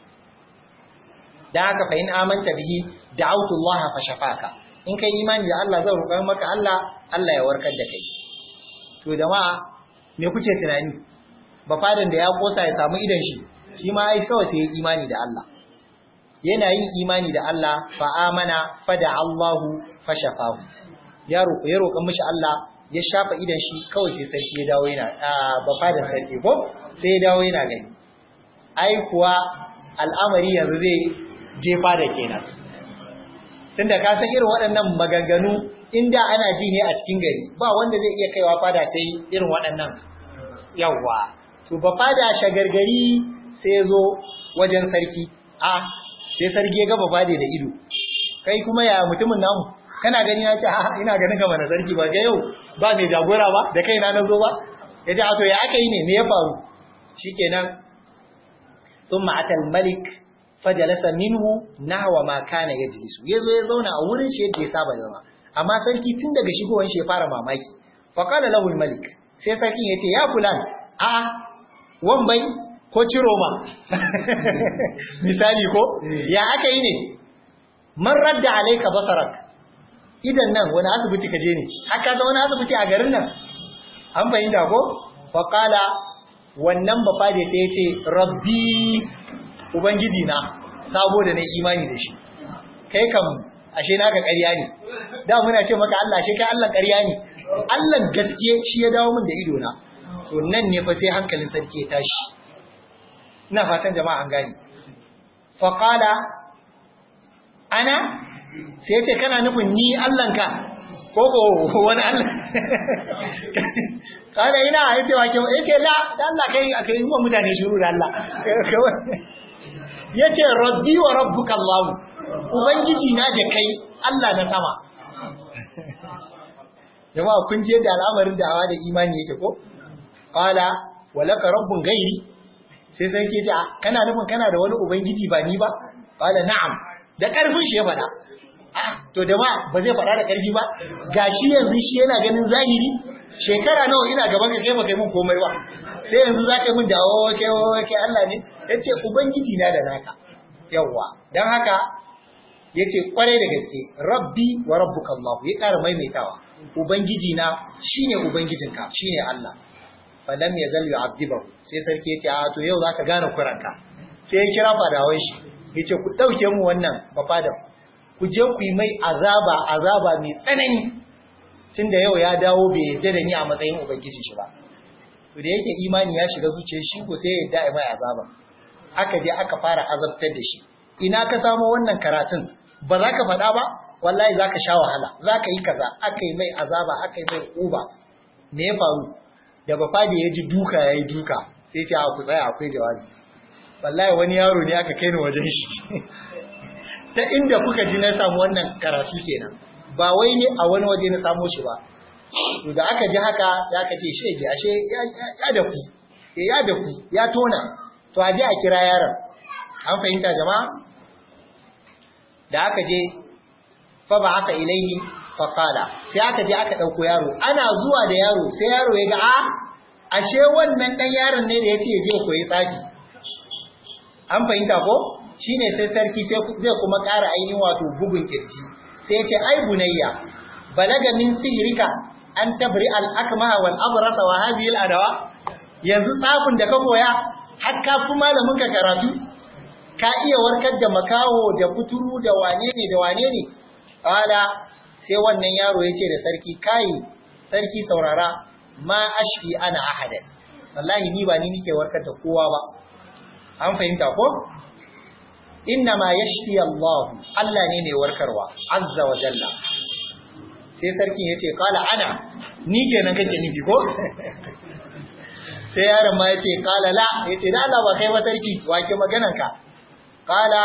dan haka fa in amanta bihi da'awtu Allah fa shafaka in kai imani da Allah zan roƙar maka Allah Allah ya warkar da kai to jama'a me kuke tunani ba fadan da ya kosa ya samu idan shi shi ma ai kawai sai ya imani da Allah yana yin imani da Allah fa amana fa da Allahu fa shafahu ya roƙo ya roƙa mishi Allah ya shafa idan shi kawai sai sarki ya dawo yana ba fadan sarki ko sai ya dawo yana gani ai kuwa al'amari yanzu zai jefa da kenan tunda ka san irin waɗannan maganganu inda ana ji ne a cikin gari ba wanda zai iya kaiwa fada sai irin waɗannan yawwa to ba fada shagargari sai zo wajen sarki a sai sarki ya gaba fade da ido kai kuma ya mutumin namu kana gani na ce a ina ganin ka mana sarki ba ga yau ba mai jagora ba da kaina na zo ba ya ce a to ya aka yi ne me ya faru shikenan thumma atal malik fajalasa minhu nahwa ma kana yajlisu yazo ya zauna a wurin shi yadda ya saba zama amma sarki tun daga shigowar shi ya fara mamaki fa qala lahu al malik sai sarkin yace ya fulan a wambai ko ciroma misali ko ya aka yi ne man radda alayka basarak idan nan wani asibiti ka je ne haka za wani asibiti a garin nan an fahimta ko fa qala wannan bafade sai yace rabbi ubangiji na sabo da na imani da shi kai kam ashe naka ƙarya ne da muna ce maka Allah ashe kai Allah ƙarya ne Allah gaskiya shi ya dawo min da ido na to nan ne fa sai hankalin sarki ya tashi ina fatan jama'a an gane fa qala ana sai yace kana nufin ni Allah ka ko ko wani Allah kada ina yace wa ke yace la da Allah kai akai mu mutane shiru da Allah yace rabbi wa rabbuka Allah ubangiji na da kai Allah na sama jama'a kun je da al'amarin da'awa da imani yake ko qala walaka rabbun gairi sai sarki ya ce kana nufin kana da wani ubangiji ba ni ba qala na'am da karfin shi ya faɗa to da ma ba zai faɗa da karfi ba gashi yanzu shi yana ganin zahiri shekara nawa ina gaban ka kai baka mun komai ba sai yanzu zaka yi mun da kai kai Allah ne yace ubangiji na da naka yawa dan haka yace kwarai da gaske rabbi wa rabbuka Allah ya ƙara maimaitawa ubangiji na shine ubangijinka shine Allah falam yazal yu'adibahu sai sarki yace a to yau zaka gane kuranka sai ya kira fadawan shi yace ku dauke mu wannan bafadan ku je ku yi mai azaba azaba mai tsanani tunda yau ya dawo bai yadda da ni a matsayin ubangijin shi ba to da yake imani ya shiga zuciyar shi ko sai ya yadda mai azaba aka je aka fara azabtar da shi ina ka samo wannan karatun ba za ka faɗa ba wallahi za ka sha wahala za ka yi kaza aka yi mai azaba aka yi mai uba me ya faru da ba fadi ya ji duka ya yi duka sai ce a ku tsaya akwai jawabi wallahi wani yaro ne aka kai ni wajen shi ta inda kuka ji na samu wannan karatu kenan ba wai ne a wani waje na samo shi ba to da aka ji haka ya ka ce shege ashe ya da ku ya da ku ya tona to a je a kira yaron an fahimta jama'a da aka je fa ba aka ilaihi fa qala sai aka je aka dauko yaro ana zuwa da yaro sai yaro ya ga a ashe wannan dan yaron ne da yace ya je koyi tsafi an fahimta ko shine sai sarki sai zai kuma ƙara ainihin wato bugun kirji sai ya ce ai bunayya balaga min sihrika an tabri al akmaha wal abrasa wa hadhihi al adawa yanzu tsafin da ka koya har ka fi malamin ka karatu ka iya warkar da makaho da kuturu da wane ne da wane ne qala sai wannan yaro ya ce da sarki kai sarki saurara ma ashfi ana ahadan wallahi ni ba ni nike warkar da kowa ba an fahimta ko inna ma yashfi Allah Allah ne mai warkarwa azza wa jalla sai sarkin yace qala ana ni kenan kake nufi ko sai yaron ma yace qala la yace da Allah ba kai ba sarki wake maganar ka qala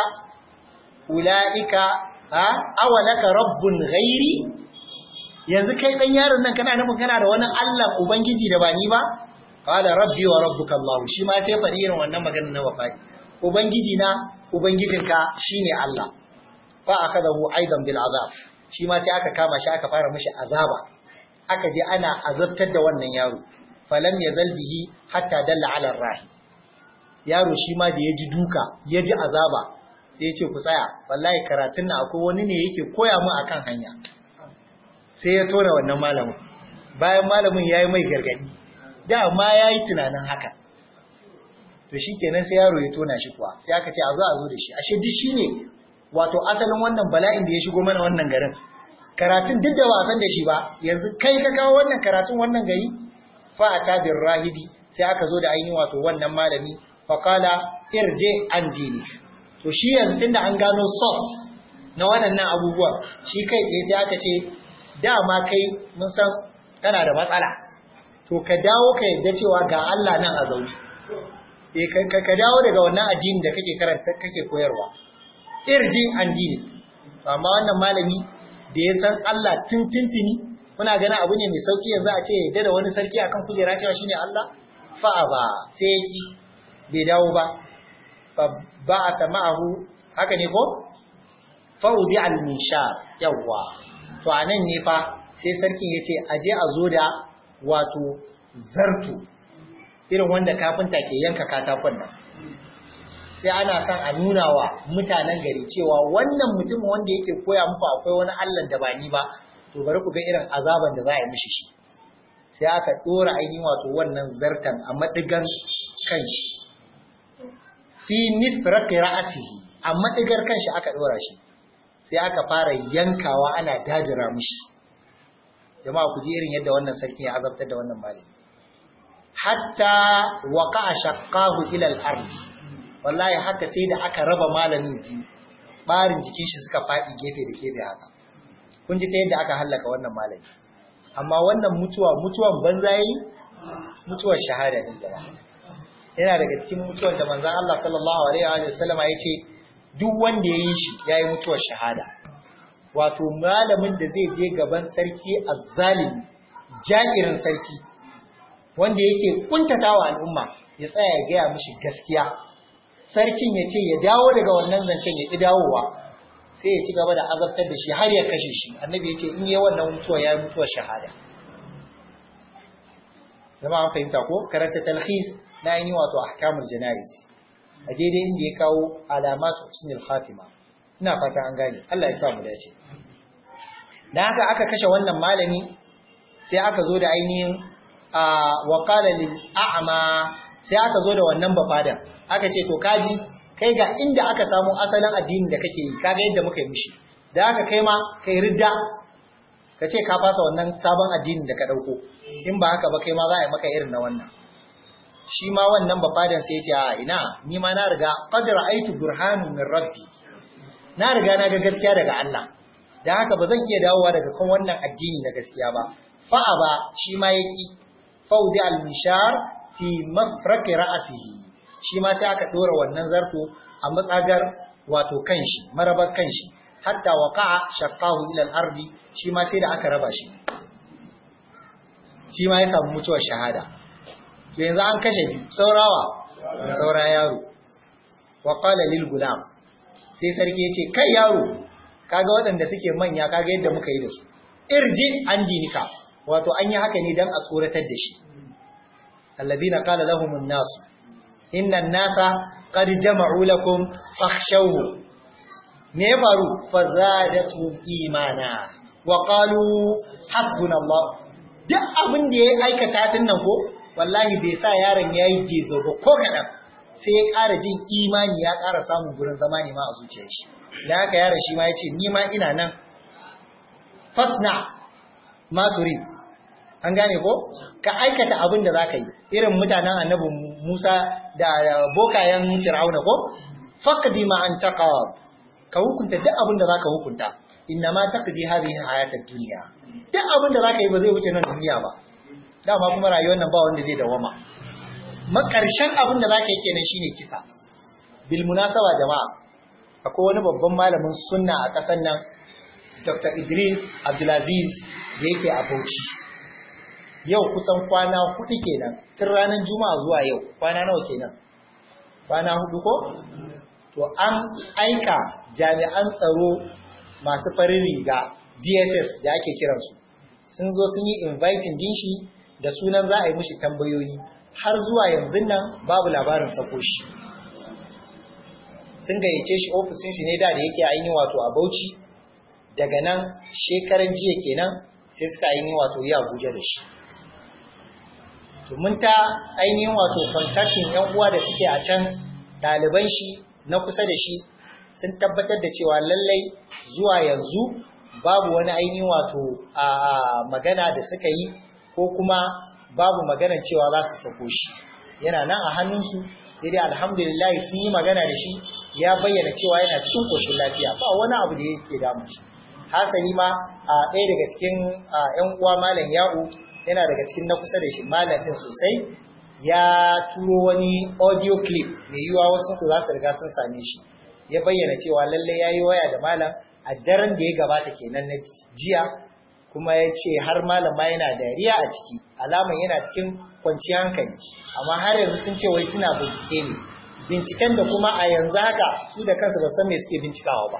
ulaika ha awalaka rabbun ghairi yanzu kai dan yaron nan kana nufin kana da wani Allah ubangiji da ba ni ba qala rabbi wa rabbuka Allah shi ma sai faɗi irin wannan maganar na wafai ubangiji na ubangijinka shine Allah fa akadahu aidan bil azab shi ma sai aka kama shi aka fara mishi azaba aka je ana azabtar da wannan yaro falam yazal bihi hatta dalla ala rahi yaro shi ma da yaji duka yaji azaba sai ya ce ku tsaya wallahi karatun na akwai wani ne yake koya mu akan hanya sai ya tona wannan malamin bayan malamin yayi mai gargadi da ma yayi tunanin haka to shikenan sai yaro ya tona shi kuwa sai aka ce a zo a zo da shi ashe duk shine wato asalin wannan bala'in da ya shigo mana wannan garin karatun duk da ba san da shi ba yanzu kai ka kawo wannan karatun wannan gari fa ata bir rahibi sai aka zo da ainihin wato wannan malami fa qala irje an dini to shi yanzu tunda an gano source na waɗannan abubuwan shi kai tsaye sai aka ce dama kai mun san kana da matsala to ka dawo ka yadda cewa ga Allah nan a zaune eh ka dawo daga wannan addini da kake karanta kake koyarwa irji an dini amma wannan malami da ya san Allah tintintini muna ganin abu ne mai sauki yanzu a ce yadda da wani sarki akan kujera cewa shine Allah fa'a ba sai yaki bai dawo ba fa ba'ata ma'ahu haka ne ko faudi al-minshar yawa to anan ne fa sai sarkin yace aje a zo da wato zartu irin wanda kafinta ke yanka katakon nan sai ana son a nuna wa mutanen gari cewa wannan mutum wanda yake koya muku akwai wani Allah da ba ni ba to bari ku ga irin azaban da za a yi mishi shi sai aka dora ainihin wato wannan zartan a madigan kanshi fi nifraqi ra'sihi a madigar kanshi aka dora shi sai aka fara yankawa ana dajira mishi jama'a ku ji irin yadda wannan sarki ya azabtar da wannan malami hatta waqa'a shaqqahu ila al-ard wallahi haka sai da aka raba malamin biyu barin jikin shi suka fadi gefe da gefe haka kun ji ta yadda aka hallaka wannan malami amma wannan mutuwa mutuwan banza yi mutuwar shahada ne jama'a yana daga cikin mutuwar da manzon Allah sallallahu alaihi wa sallama yace duk wanda yayi shi yayi mutuwar shahada wato malamin da zai je gaban sarki azzalimi ja'irin sarki wanda yake kuntatawa al'umma ya tsaya ya gaya mishi gaskiya sarkin ya ce ya dawo daga wannan zancen ya ƙi dawowa sai ya ci gaba da azabtar da shi har ya kashe shi annabi ya ce in yi wannan mutuwa ya yi mutuwar shahada zama an fahimta ko karanta talhis na yi wato ahkamul jana'iz a daidai inda ya kawo alamatu husnul khatima ina fata an gane Allah ya sa mu dace dan haka aka kashe wannan malami sai aka zo da ainihin a wa qala lil a'ma sai aka zo da wannan bafada aka ce to kaji kai ga inda aka samu asalin addinin da kake yi kaga yadda muka yi mishi da haka kai ma kai ridda ka ce ka fasa wannan sabon addinin da ka dauko in ba haka ba kai ma za a yi maka irin na wannan shi ma wannan bafadan sai ya ce a ina ni ma na riga qad ra'aytu burhanun min rabbi na riga na ga gaskiya daga Allah da haka ba zan iya dawowa daga kan wannan addini na gaskiya ba fa ba shi ma yaki faudi al-mishar fi mafraqi ra'sihi shi ma sai aka dora wannan zarto a matsagar wato kanshi marabar kanshi hatta waqa'a shaqqahu ila al-ardi shi ma sai da aka raba shi shi ma ya samu mutuwar shahada to yanzu an kashe biyu saurawa saura yaro wa qala lil gulam sai sarki ya ce kai yaro kaga waɗanda suke manya kaga yadda muka yi da su irji an dinika wato an yi haka ne dan a tsoratar da shi alladina qala lahum an-nas inna an-nasa qad jama'u lakum fakhshawhu me ya faru fazadatu imana wa qalu hasbunallah duk abin da ya aikata din nan ko wallahi bai sa yaron yayi gezo ba ko kadan sai ya ƙara jin imani ya ƙara samun gurin zama ne ma a zuciyar shi da haka yaron shi ma ya ce ni ma ina nan fasna ma turid an gane ko ka aikata abin da zaka yi irin mutanen annabi Musa da bokayen Fir'auna ko faqdi ma an taqab ka hukunta duk abin da zaka hukunta inna ma taqdi hadhihi hayatad dunya duk abin da zaka yi ba zai wuce nan duniya ba dama kuma rayuwar nan ba wanda zai dawama makarshen abin da zaka yi kenan shine kisa bil munasaba jama'a akwai wani babban malamin sunna a ƙasar nan Dr. Idris Abdulaziz da yake a Bauchi yau kusan kwana hudu kenan tun ranar Juma'a zuwa yau kwana nawa kenan kwana hudu ko to an aika jami'an tsaro masu farin riga DSS da ake kiransu sun zo sun yi inviting din shi da sunan za a yi mishi tambayoyi har zuwa yanzu nan babu labarin sako shi sun gayyace shi ofisin shi ne da da yake ainihin wato a Bauchi daga nan shekaran jiya kenan sai suka ainihin wato yi Abuja da shi to mun ta ainihin wato contacting yan uwa da suke a can ɗaliban shi na kusa da shi sun tabbatar da cewa lallai zuwa yanzu babu wani ainihin wato a magana da suka yi ko kuma babu maganar cewa za su sako shi yana nan a hannunsu sai dai alhamdulillah sun yi magana da shi ya bayyana cewa yana cikin koshin lafiya ba wani abu da yake damu shi hasali ma a ɗaya daga cikin ‘yan uwa malam ya'u yana daga cikin na kusa da shi malam ɗin sosai ya turo wani audio clip mai yiwuwa wasu ku za su riga sun same shi ya bayyana cewa lalle ya yi waya da malam a daren da ya gabata kenan na jiya kuma ya ce har malam ma yana dariya a ciki alaman yana cikin kwanciyar hankali amma har yanzu sun ce wai suna bincike ne binciken da kuma a yanzu haka su da kansu ba san me suke bincikawa ba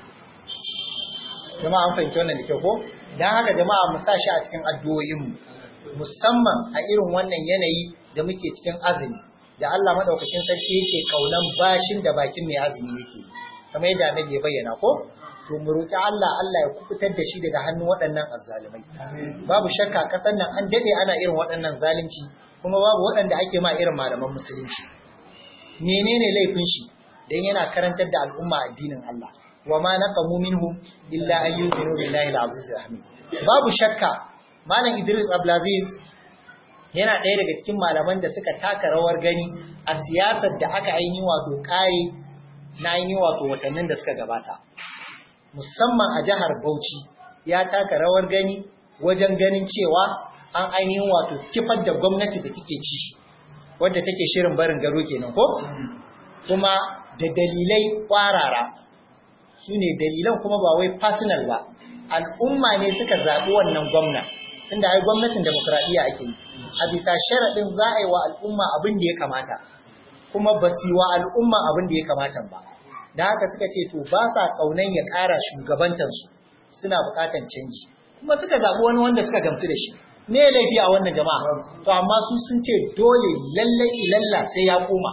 jama'a an fahimci wannan da kyau ko dan haka jama'a mu sa shi a cikin addu'o'in mu musamman a irin wannan yanayi da muke cikin azumi da Allah madaukakin sarki yake kaunan bashin da bakin mai azumi yake kamar yadda annabi ya bayyana ko to mu roki Allah Allah ya kubutar da shi daga hannun waɗannan azzalumai babu shakka kasan nan an dade ana irin waɗannan zalunci kuma babu waɗanda ake ma irin malaman musulunci menene laifin shi dan yana karantar da al'umma addinin Allah wa ma naqamu minhum illa an yu'minu billahi al-aziz al-hamid babu shakka malam Idris Abdulaziz yana ɗaya daga cikin malaman da suka taka rawar gani a siyasar da aka ainihin wato kare na ainihin wato watannin da suka gabata musamman a jihar Bauchi ya taka rawar gani wajen ganin cewa an ainihin wato kifar da gwamnati da take ci wadda take shirin barin garo kenan ko kuma da dalilai kwarara su ne dalilan kuma ba wai personal ba al'umma ne suka zaɓi wannan gwamna tunda ai gwamnatin demokradiyya ake yi a bisa sharaɗin za a yi wa al'umma abin da ya kamata kuma ba su yi wa al'umma abin da ya kamata ba da haka suka ce to ba sa ƙaunan ya ƙara shugabantansu suna buƙatan canji kuma suka zaɓi wani wanda suka gamsu da shi me laifi a wannan jama'a to amma su sun ce dole lallai ilalla sai ya koma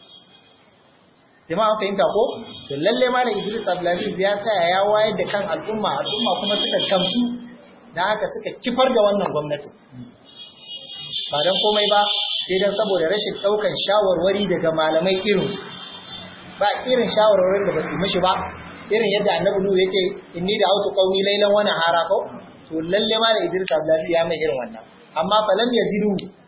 jama'a fahimta ko to lalle ma da Idris Abdulaziz ya tsaya ya wayar da kan al'umma al'umma kuma suka gamsu da haka suka kifar da wannan gwamnati ba dan komai ba sai dan saboda rashin daukan shawarwari daga malamai irin ba irin shawarwarin da basu mishi ba irin yadda Annabi Nuhu yace inni da autu qaumi laylan wa nahara ko to lalle ma da Idris Abdulaziz ya mai irin wannan amma falam yazidu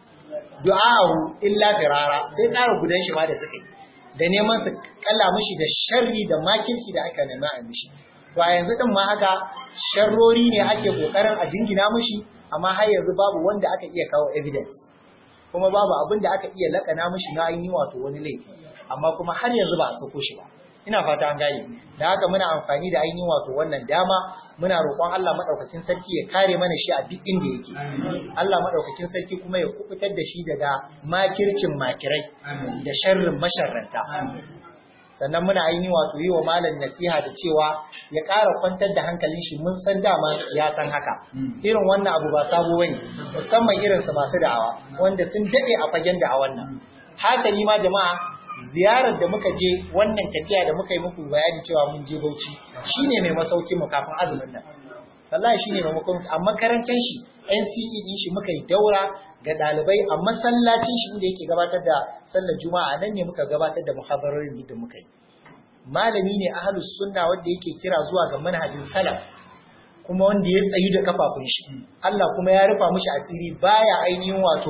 du'a'u illa firara sai ƙara gudan shi ma da suka yi da neman su kalla mishi da sharri da makirci da aka nema a mishi to a yanzu din ma haka sharrori ne ake kokarin a jingina mishi amma har yanzu babu wanda aka iya kawo evidence kuma babu abin da aka iya lakana mishi na yi wato wani laifi amma kuma har yanzu ba a sako shi ba ina fata an gane da haka muna amfani da ainihin wato wannan dama muna roƙon Allah madaukakin sarki ya kare mana shi a duk inda yake Allah madaukakin sarki kuma ya kubutar da shi daga makircin makirai da sharrin masharranta sannan muna ainihin wato yi wa malam nasiha da cewa ya ƙara kwantar da hankalin shi mun san dama ya san haka irin wannan abu ba sabo bane musamman irin su masu da'awa wanda sun dade a fagen da'awan nan hasali ma jama'a ziyarar da muka je wannan tafiya da muka yi muku bayani cewa mun je Bauchi shine mai masauki mu kafin azumin nan wallahi shine mai makon a makarantar shi NCE din shi muka yi daura ga dalibai a masallacin shi inda yake gabatar da sallar juma'a nan ne muka gabatar da muhadarorin da muka yi malami ne ahlus sunna wanda yake kira zuwa ga manhajin salaf kuma wanda ya tsayu da kafafun shi Allah kuma ya rufa mishi asiri baya ainihin wato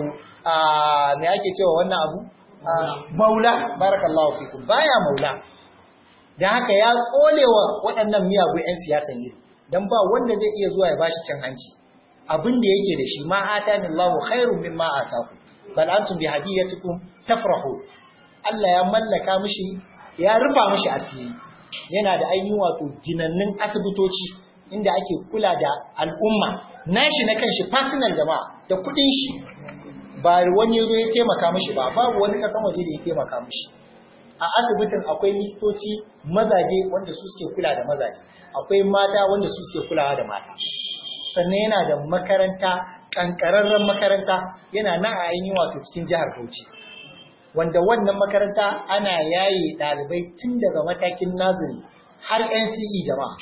a me ake cewa wannan abu maula barakallahu fikum baya maula dan haka ya tsolewa waɗannan miyagun 'yan siyasan yi dan ba wanda zai iya zuwa ya bashi cin hanci abin da yake da shi ma atani Allahu khairun mimma ataku bal antum bi hadiyatikum tafrahu Allah ya mallaka mishi ya rufa mishi asiri yana da ainihin wato ginannin asibitoci inda ake kula da al'umma nashi na kanshi personal jama'a da kudin shi ba wani zo ya taimaka mishi ba babu wani kasan waje da ya taimaka mishi a asibitin akwai likitoci mazaje wanda su suke kula da mazaje akwai mata wanda su suke kulawa da mata sannan yana da makaranta kankararren makaranta yana nan a ainihin wato cikin jihar Bauchi wanda wannan makaranta ana yaye ɗalibai tun daga matakin naziri har NCE jama'a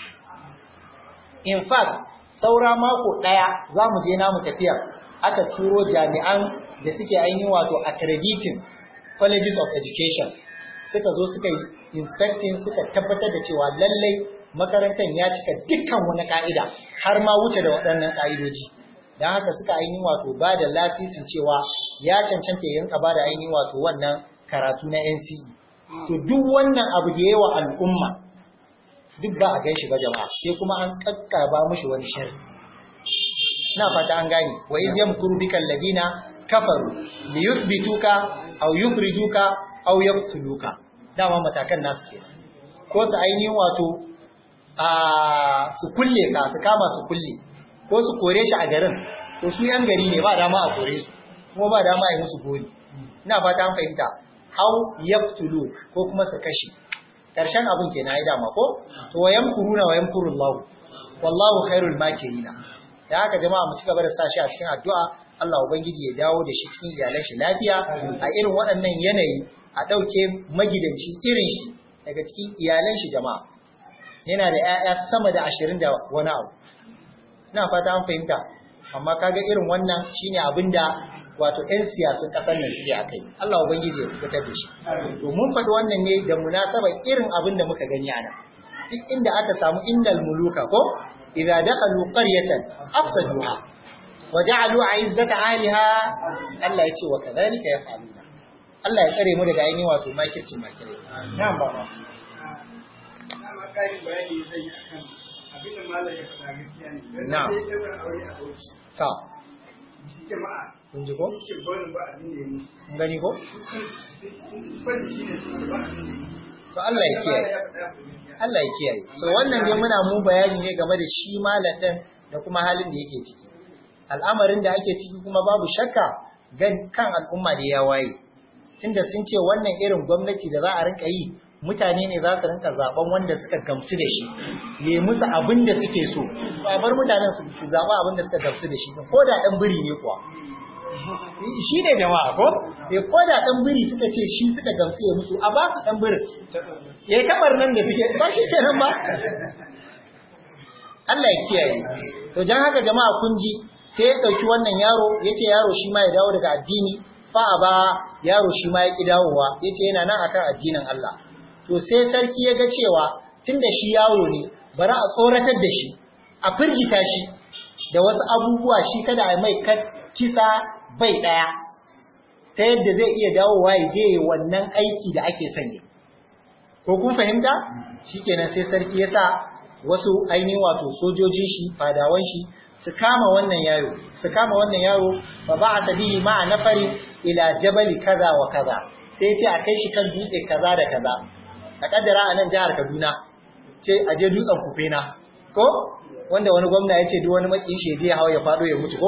in fact saura mako ɗaya za mu je namu tafiya aka turo jami'an da suke ainihin wato accrediting colleges of education suka zo suka yi inspecting suka tabbatar da cewa lallai makarantar ya cika dukkan wani ka'ida har ma wuce da waɗannan ka'idoji don haka suka ainihin wato ba da lasisin cewa ya cancanta ya rinka ba da ainihin wato wannan karatu na NCE to duk wannan abu da yawa al'umma duk ba a gan shi ba jama'a sai kuma an kakkaba mushi wani sharri na fata an gane wa iz yamkuru bika alladina kafaru li yuthbituka aw yukhrijuka aw yaqtuluka dama matakan nasu ke ko su ainihin wato a su kulle ka su kama su kulle ko su kore shi a garin to su yan gari ne ba dama a kore su kuma ba dama a yi musu gori ina fata an fahimta aw yaqtuluk ko kuma su kashe karshen abin ke na yi dama ko to wa yamkuruna wa yamkurullahu wallahu khairul makirina da haka jama'a mu ci gaba da sa shi a cikin addu'a Allah ubangiji ya dawo da shi cikin iyalan shi lafiya a irin waɗannan yanayi a ɗauke magidanci irin shi daga cikin iyalan shi jama'a yana da ƴaƴa sama da ashirin da wani abu ina fata an fahimta amma kaga irin wannan shine abin da wato 'yan siyasun ƙasar nan suke akai Allah ubangiji ya fitar da shi to mun faɗi wannan ne da munasabar irin abin da muka gani ana duk inda aka samu indal muluka ko idza dakhalu qaryatan afsaduha wa ja'alu 'izzata ahliha Allah yace wa kadhalika yaf'aluna Allah ya tsare mu daga ainihin wato makircin makirai na'am baba Dama ƙarin bayani zai yi akan abin da malam ya faɗa gaskiya ne. Dan Na'am. sai ya bar aure a Bauchi. ta Jama'a kun ji ko shi barin ba abin da ya musu. kun gani ko Bari shi ne su ba abin da ya musu. to Allah ya kiyaye Ya faɗa ku gaskiya. Allah ya kiyaye. So wannan dai muna mu bayani ne game da shi malam ɗin da kuma halin da yake ciki. Al'amarin da ake ciki kuma babu shakka kan al'umma da ya waye tunda sun ce wannan irin gwamnati da za a rinka yi mutane ne za su rinka zaben wanda suka gamsu da shi ne musu abin da suke so ba bar mutanen su zaba abin da suka gamsu da shi ko da dan biri ne kuwa shi ne jama'a ko eh ko da dan biri suka ce shi suka gamsu ya musu a ba su dan birin yayi kamar nan da suke ba shi kenan ba Allah ya kiyaye to dan haka jama'a kun ji sai ya dauki wannan yaro yace yaro shi ma ya dawo daga addini fa ba yaro shi ma ya ki dawowa yace yana nan akan addinin Allah to sai sarki ya ga cewa tunda shi yaro ne bari a tsoratar da shi a firgita shi da wasu abubuwa shi kada a mai kisa bai daya ta yadda zai iya dawowa ya je wannan aiki da ake sanya ko kun fahimta shikenan sai sarki ya sa wasu ainihin wato sojojin shi fadawan shi su kama wannan yaro su kama wannan yaro fa ba'atha bihi ma'a nafarin ila jabali kaza wa kaza sai ya ce a kai shi kan dutse kaza da kaza a kaddara a nan jihar Kaduna ce a je dutsen Kufena ko wanda wani gwamna ya ce duk wani makin shi je hawa ya fado ya mutu ko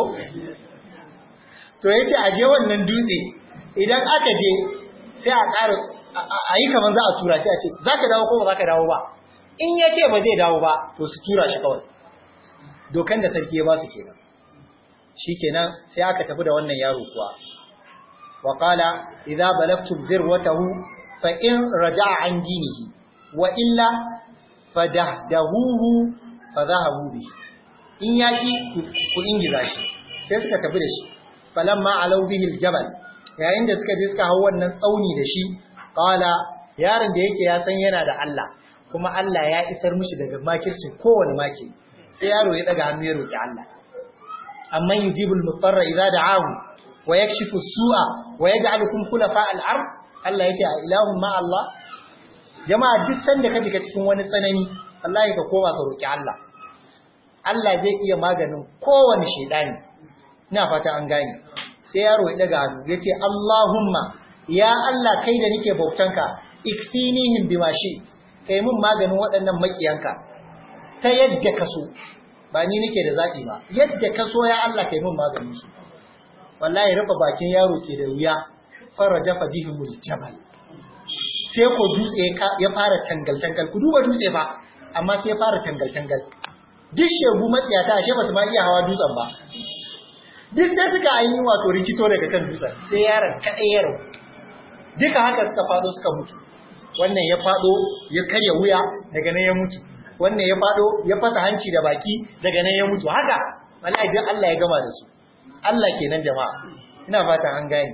to ya ce a je wannan dutse idan aka je sai a ƙara a yi kamar za a tura shi a ce za ka dawo ko ba za ka dawo ba in ya ce ba zai dawo ba to su tura shi kawai dokan da sarki ya ba su kenan shi kenan sai aka tafi da wannan yaro kuwa wa qala idza balagtum zirwatahu fa in raja'a an dinihi wa illa fadahdahuhu fadhahabu bihi in yaki ku ingiza shi sai suka tafi da shi falamma alau bihi aljabal yayin da suka je suka hau wannan tsauni da shi qala yaron da yake ya san yana da Allah kuma Allah ya isar mishi daga makircin kowane maki sai yaro ya daga hannu ya roki Allah amma yujibul mutarra idza da'ahu wa yakshifu su'a wa yaj'alukum khulafa al-ard Allah yace a ilahun ma Allah jama'a duk sanda ka jika cikin wani tsanani wallahi ka koma ka roki Allah Allah zai iya maganin kowane shedani ina fata an gane sai yaro ya daga hannu yace Allahumma ya Allah kai da nake bautanka ikfinihim bima shi kai mun maganin waɗannan makiyanka ta yadda ka so ba ni nake da zaɓi ba yadda ka so ya Allah kai mun maganin su wallahi rufe bakin yaro ke da wuya faraja fa bihimul jabal sai ko dutse ya fara tangal tangal ku duba dutse ba amma sai ya fara tangal tangal duk shegu matsiyata ashe ba su ma iya hawa dutsen ba duk sai suka ainihin wato rikito daga kan dutsen sai yaron kaɗai ya rabu duka haka suka fado suka mutu wannan ya fado ya karya wuya daga nan ya mutu wannan ya fado ya fasa hanci da baki daga nan ya mutu haka wallahi duk Allah ya gama da su Allah kenan jama'a ina fatan an gane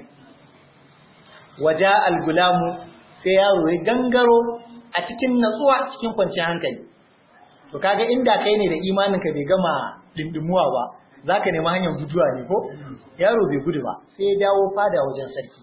waja al-gulamu sai yaro ya gangaro a cikin natsuwa cikin kwanciyar hankali to kaga inda kai ne da imanin ka bai gama dindimuwa ba zaka nemi hanyar guduwa ne ko yaro bai gudu ba sai ya dawo fada wajen sarki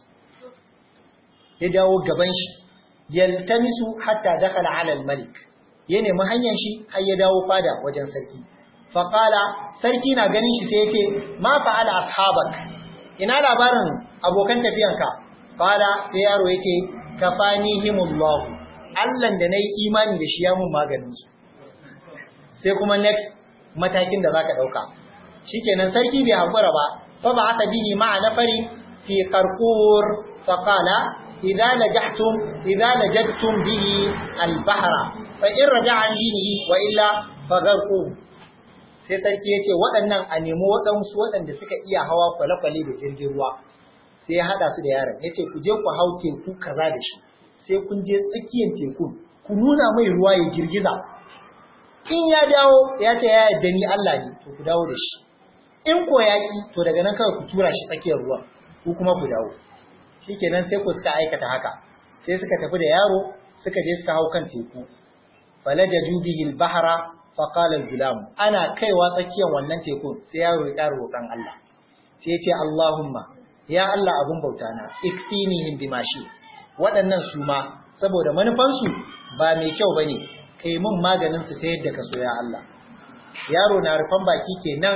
ya dawo gaban shi yaltamisu hatta dakala ala al-malik ya nemi hanyar shi har ya dawo fada wajen sarki faqala sarki na ganin shi sai ya ce ma fa'ala ashabak ina labarin abokan tafiyanka qala sai yaro ya ce kafanihimullah Allah da nayi imani da shi ya mun maganin su sai kuma next matakin da zaka dauka shikenan sarki bai hakura ba fa ba'atha bihi ma'a nafari fi qarqur faqala idza najahtum idza najadtum bihi al-bahra fa in raja'a an dinihi wa illa fagharqu sai sarki yace waɗannan a nemi waɗansu waɗanda suka iya hawa kwale-kwale da jirgin ruwa sai ya hada su da yaron yace ku je ku hau teku kaza da shi sai kun je tsakiyar tekun ku nuna mai ruwa ya girgiza in ya dawo ya ce ya yadda ni Allah ne to ku dawo da shi in ko yaki to daga nan kawai ku tura shi tsakiyar ruwa ku kuma ku dawo shikenan sai ku suka aikata haka sai suka tafi da yaro suka je suka hau kan teku falajaju bihi al-bahra fa qala al-gulam ana kaiwa tsakiyar wannan tekun sai yaro ya ƙara roƙon Allah sai ya ce Allahumma ya Allah abun bauta na ikfinihim bima shi waɗannan su ma saboda manufansu ba mai kyau bane kai mun maganin su ta yadda ka so ya Allah yaro na rufan baki kenan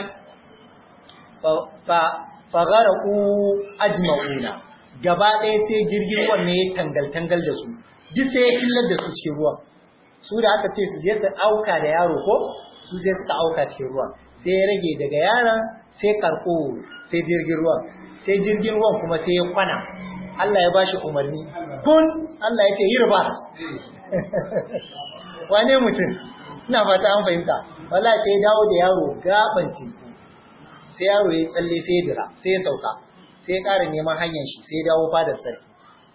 fa fagaraku ajma'una gaba ɗaya sai jirgin ruwan ne ya tangal tangal da su duk sai ya cillar da su cikin ruwan su da aka ce su je su auka da yaro ko su sai suka auka cikin ruwan sai ya rage daga yaron sai karko sai jirgin ruwan sai jirgin ruwan kuma sai ya kwana Allah ya bashi umarni kun Allah ya ce yi riba wane mutum ina fata an fahimta wallahi sai ya dawo da yaro gaban teku sai yaro ya tsalle sai ya dira sai ya sauka sai ya ƙara neman hanyar shi sai ya dawo fadar sarki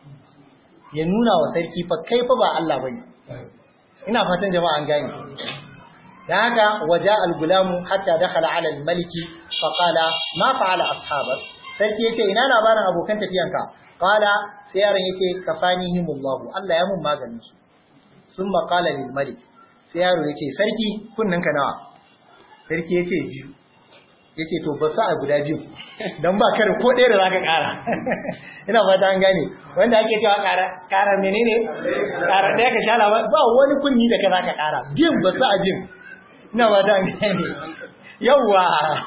ya nuna wa sarki fa kai fa ba Allah bane ina fatan jama'a an gane dan haka waja al-gulamu hatta dakhala ala al-maliki fa qala ma fa'ala ashabak sarki yace ina labarin abokan tafiyanka qala sai yaron yace kafanihimullahu Allah ya mun maganin su summa qala lil malik sai yaro yace sarki kunninka nawa sarki yace biyu yace to ba sa guda biyu dan ba kare ko ɗaya da zaka ƙara ina fata an gane wanda ake cewa ƙara ƙara menene ƙara ɗaya ka shala ba wani kunni da ka zaka ƙara biyun ba sa jin ina fata an gane yawa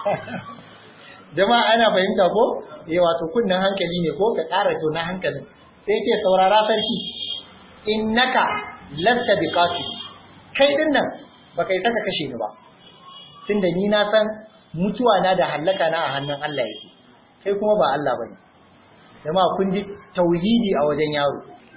jama'a ana fahimta ko eh wato kunnan hankali ne ko ka ƙara to na hankalin sai yace saurara sarki innaka lasta biqatil kai din nan baka yi saka kashe ni ba tunda ni na san mutuwa na da hallaka na a hannun Allah yake kai kuma ba Allah bane jama'a kun ji tauhidi a wajen yaro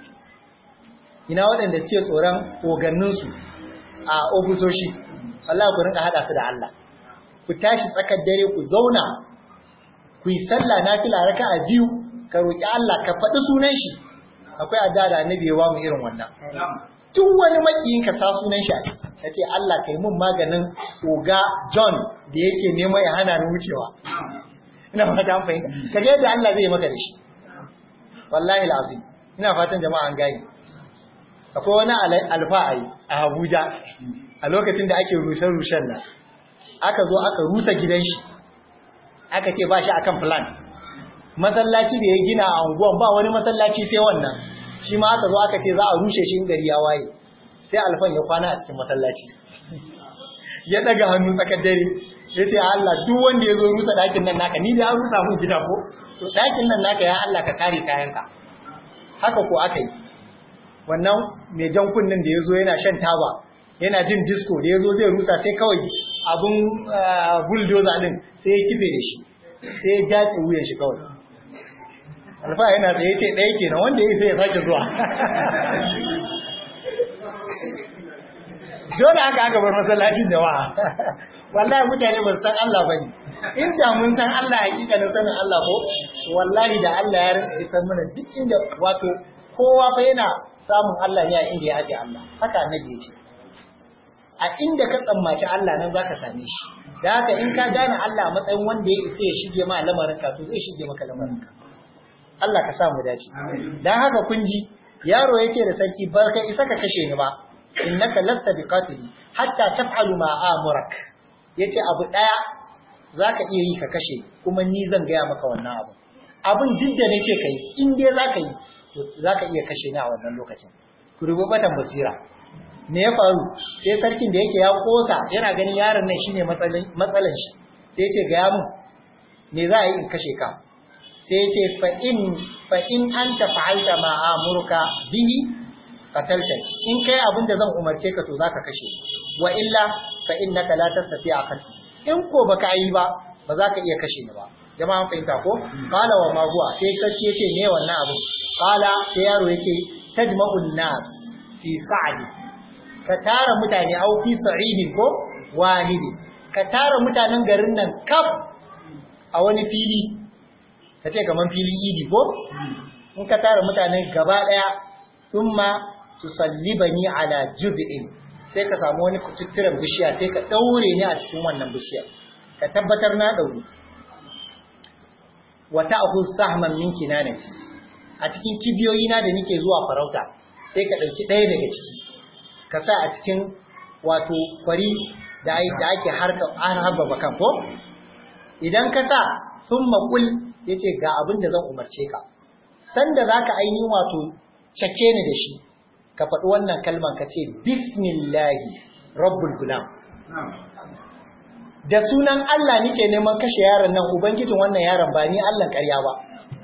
ina waɗanda suke tsoron ogannin su a ofisoshi Allah ku rinka hada su da Allah ku tashi tsakar dare ku zauna ku yi sallah nafila raka'a biyu ka roki Allah ka faɗi sunan shi akwai adda da annabi ya wa mu irin wannan duk wani makiyin ka sa sunan shi ka ce Allah kai mun maganin oga John da yake nema ya hana ni wucewa ina fata an fahimta ka ga yadda Allah zai maka da shi wallahi alazim ina fatan jama'a an gane akwai wani alfa'ai a Abuja a lokacin da ake rusar rushen nan aka zo aka rusa gidan shi aka ce ba shi akan plan masallaci da ya gina a unguwan ba wani masallaci sai wannan shi ma aka zo aka ce za a rushe shi gari ya waye sai alfan ya kwana a cikin masallaci ya daga hannu tsakar dare ya ce Allah duk wanda ya zo rusa ɗakin nan naka ni da ya rusa mun gida ko to ɗakin nan naka ya Allah ka kare kayanka haka ko aka yi wannan mai jan kunnen da ya zo yana shan taba yana jin disco da ya zo zai rusa sai kawai abun bulldozer din sai ya kife da shi sai ya dace wuyan shi kawai alfa yana tsaye ce ɗaya kenan wanda ya sai ya sake zuwa dole haka aka bar masallacin jama'a wallahi mutane ba su san Allah ba ne inda mun san Allah hakika na sanin Allah ko wallahi da Allah ya rinka isar mana duk inda wato kowa fa yana samun Allah ne a inda ya aje Allah haka annabi ya ce a inda ka tsammaci Allah nan zaka same shi da haka in ka gane Allah matsayin wanda ya isa ya shige ma lamarin ka to zai shige maka lamarin ka Allah ka sa mu dace dan haka kun ji yaro yake da sarki ba kai isa ka kashe ni ba innaka lasta biqatili hatta taf'alu ma amurak yace abu daya zaka iya yi ka kashe kuma ni zan gaya maka wannan abu abin duk da nace kai in dai zaka yi to zaka iya kashe ni a wannan lokacin ku rubu batan basira me ya faru sai sarkin da yake ya kosa yana ganin yaron nan shine matsalan matsalan shi sai yace ga mun me za a yi in kashe ka sai yace fa in fa in anta fa'alta ma amuruka bihi qatalta in kai abin da zan umarce ka to zaka kashe wa illa fa innaka la tastati'a qatl in ko baka yi ba ba za ka iya kashe ni ba jama'a an fahimta ko qala wa ma huwa sai sarki yace me wannan abu qala sai yaro yace tajma'un nas fi sa'di ka tara mutane au fi sa'idin ko walidi ka tara mutanen garin nan kaf a wani fili ka ce kaman fili idi ko in ka tara mutanen gaba daya thumma tusallibani ala juz'in sai ka samu wani kututturen bishiya sai ka daure ni a cikin wannan bishiyar ka tabbatar na daure wa ta'khudh sahman min kinanati a cikin kibiyoyi na da nake zuwa farauta sai ka dauki ɗaya daga ciki ka sa a cikin wato kwari da ake harka an harba bakan ko idan ka sa sun makul ya ce ga abin da zan umarce ka sanda za ka ainihin wato cake ni da shi ka faɗi wannan kalman ka ce bismillahi rabbul gulam da sunan Allah nike neman kashe yaron nan ubangijin wannan yaron ba ni Allah ƙarya ba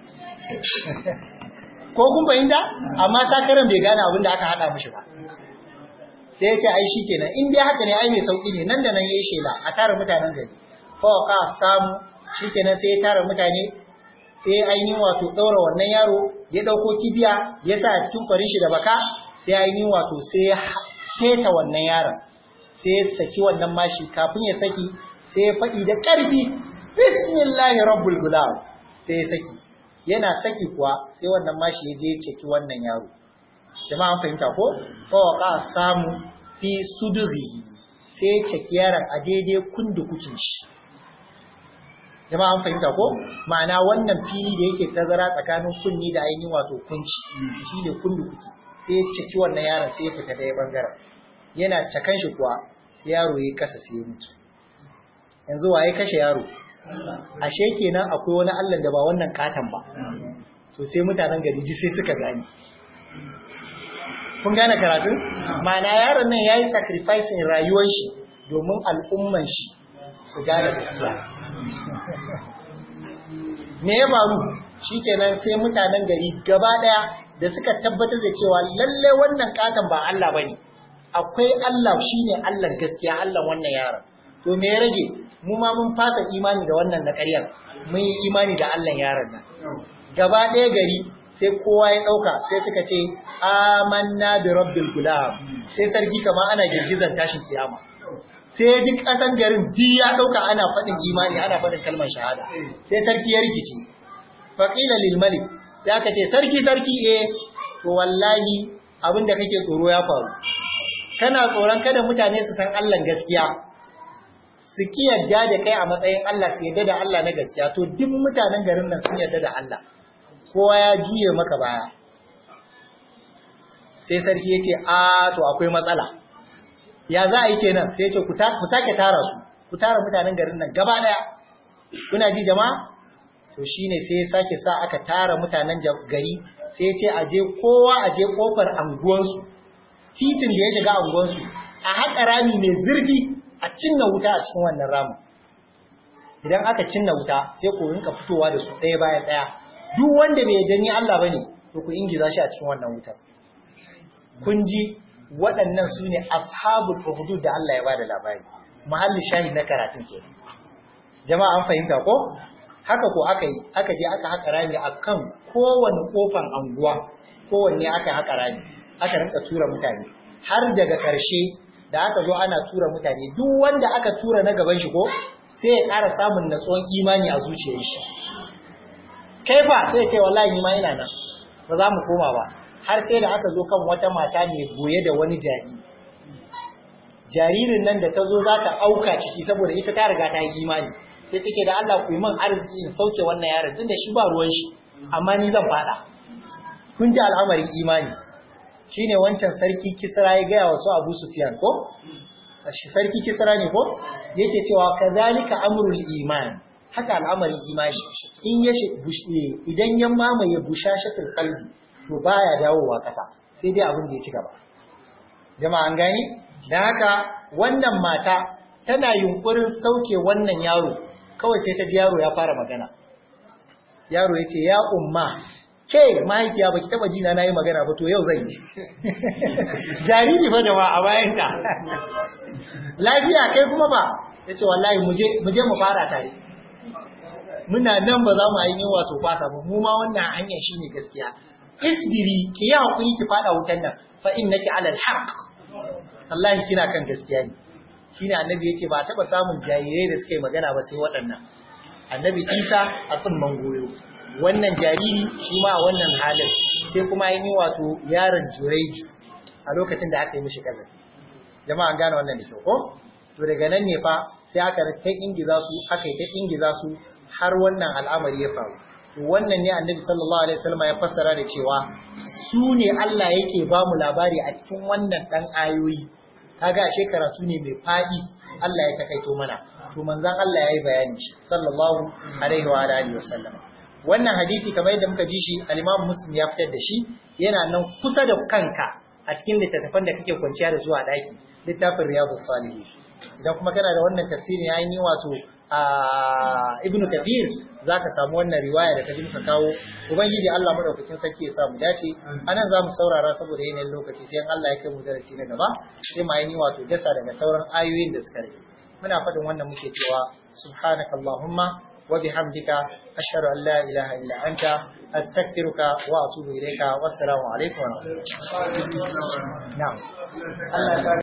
ko kun fahimta amma takarar bai gane abin da aka haɗa mishi ba sai ya ce ai shikenan in dai haka ne ai mai sauki ne nan da nan yayi shela a tara mutanen gari fa ka samu shikenan sai ya tara mutane sai ainihin wato ɗaura wannan yaro ya ɗauko kibiya ya sa a cikin kwarin shi da baka sai ainihin wato sai ya keta wannan yaron sai ya saki wannan mashi kafin ya saki sai ya faɗi da ƙarfi bismillahi rabbul gulam sai ya saki yana saki kuwa sai wannan mashi ya je ya ceki wannan yaro jama'a an fahimta ko fa waqa samu fi sudurihi sai ya ceki yaron a daidai kundukukin shi jama'a an fahimta ko ma'ana wannan fili da yake tazara tsakanin kunni da ainihin wato kunci shi ne kundukuki sai ya ceki wannan yaron sai ya fita ɗaya bangaren yana cakan shi kuwa sai yaro ya kasa sai ya mutu yanzu waye kashe yaro ashe kenan akwai wani Allah da ba wannan katan ba to sai mutanen gari ji sai suka gani kun gane karatun ma'ana yaron nan yayi sacrificing rayuwar shi domin al'umman shi su gane gaskiya me ya faru shikenan sai mutanen gari gaba daya da suka tabbatar da cewa lalle wannan katan ba Allah bane akwai Allah shine Allah gaskiya Allah wannan yaron to me ya rage mu ma mun fasa imani da wannan na ƙaryar mun yi imani da Allah yaron nan gaba ɗaya gari sai kowa ya ɗauka sai suka ce amanna bi rabbil gulam sai sarki kamar ana girgizan tashin kiyama sai duk ƙasan garin duk ya ɗauka ana faɗin imani ana faɗin kalmar shahada sai sarki ya rikice faqila lil malik sai aka ce sarki sarki eh to wallahi abin da kake tsoro ya faru kana tsoron kada mutane su san Allah gaskiya su ki yadda da kai a matsayin Allah su yadda da Allah na gaskiya to duk mutanen garin nan sun yadda da Allah kowa ya juye maka baya sai sarki ya ce a to akwai matsala ya za a yi kenan sai ya ce ku sake tara su ku tara mutanen garin nan gaba daya kuna ji jama'a to shine sai ya sake sa aka tara mutanen gari sai ya ce a je kowa a je kofar anguwansu titin da ya shiga anguwansu a haƙa rami mai zurfi a cinna wuta a cikin wannan ramin idan aka cinna wuta sai ku rinka fitowa da su ɗaya bayan ɗaya duk wanda bai yarda ni Allah bane to ku ingiza shi a cikin wannan wutar kun ji waɗannan su ne ashabul hudud da Allah ya bada labari mahallin shahid na karatun ke jama'a an fahimta ko haka ko aka yi aka je aka haƙa rami akan kowane kofan anguwa kowanne aka haƙa rami aka rinka tura mutane har daga ƙarshe da aka zo ana tura mutane duk wanda aka tura na gaban shi ko sai ya ƙara samun natsuwan imani a zuciyar shi kai fa sai ce wallahi ni ma ina nan ba za mu koma ba har sai da aka zo kan wata mata mai goye da wani jariri jaririn nan da ta zo za ta auka ciki saboda ita ta riga ta yi imani sai ta ce da Allah ku yi min arziki in sauke wannan yaron tunda shi ba ruwan shi amma ni zan fada kun ji al'amarin imani shine wancan sarki Kisra ya gaya wa su Abu Sufyan ko shi sarki Kisra ne ko yake cewa kazalika amrul iman haka al'amarin imani in ya idan ya mamaye bushashatul qalbi to baya dawowa kasa sai dai abin da ya ci gaba jama'a an gani dan haka wannan mata tana yunkurin sauke wannan yaro kawai sai ta ji yaro ya fara magana yaro yace ya umma ke mahaifiya baki taba jina nayi magana ba to yau zan yi jariri fa jama'a a bayanka lafiya kai kuma ba yace wallahi muje muje mu fara tare muna nan ba za mu yi wato kwasa ba mu ma wannan hanyar shine gaskiya isbiri ki yi hakuri ki fada wutan nan fa innaki ala alhaq wallahi kina kan gaskiya ne shine annabi yace ba taba samun jarirai da suka yi magana ba sai waɗannan annabi Isa a tsimman goyo wannan jariri shi ma wannan halin sai kuma yi wato yaron Jureju a lokacin da aka yi mishi kaza jama'a an gane wannan da kyau ko to daga nan ne fa sai aka ta ingiza su aka yi ta ingiza su har wannan al'amari ya faru to wannan ne annabi sallallahu alaihi wasallam ya fassara da cewa su ne Allah yake ba mu labari a cikin wannan dan ayoyi kaga ashe karatu ne mai fadi Allah ya takaito mana to manzon Allah yayi bayani shi sallallahu alaihi wa alihi wasallam wannan hadisi kamar yadda muka ji shi al-Imam Muslim ya fitar da shi yana nan kusa da kanka a cikin littattafan da kake kwanciya da su a daki littafin Riyadus Salihin idan kuma kana da wannan tafsirin yayin yi wato ibnu kathir zaka samu wannan riwaya da kaji muka kawo ubangiji Allah madaukakin sarki ya samu dace anan zamu saurara saboda yanayin lokaci sai Allah ya kai mu darasi na gaba sai mu yi wato dasa daga sauran ayoyin da suka rage muna fadin wannan muke cewa subhanakallahumma wa bihamdika ashhadu an la ilaha illa anta astaghfiruka wa atubu ilayka wassalamu alaikum wa rahmatullahi na'am Allah ya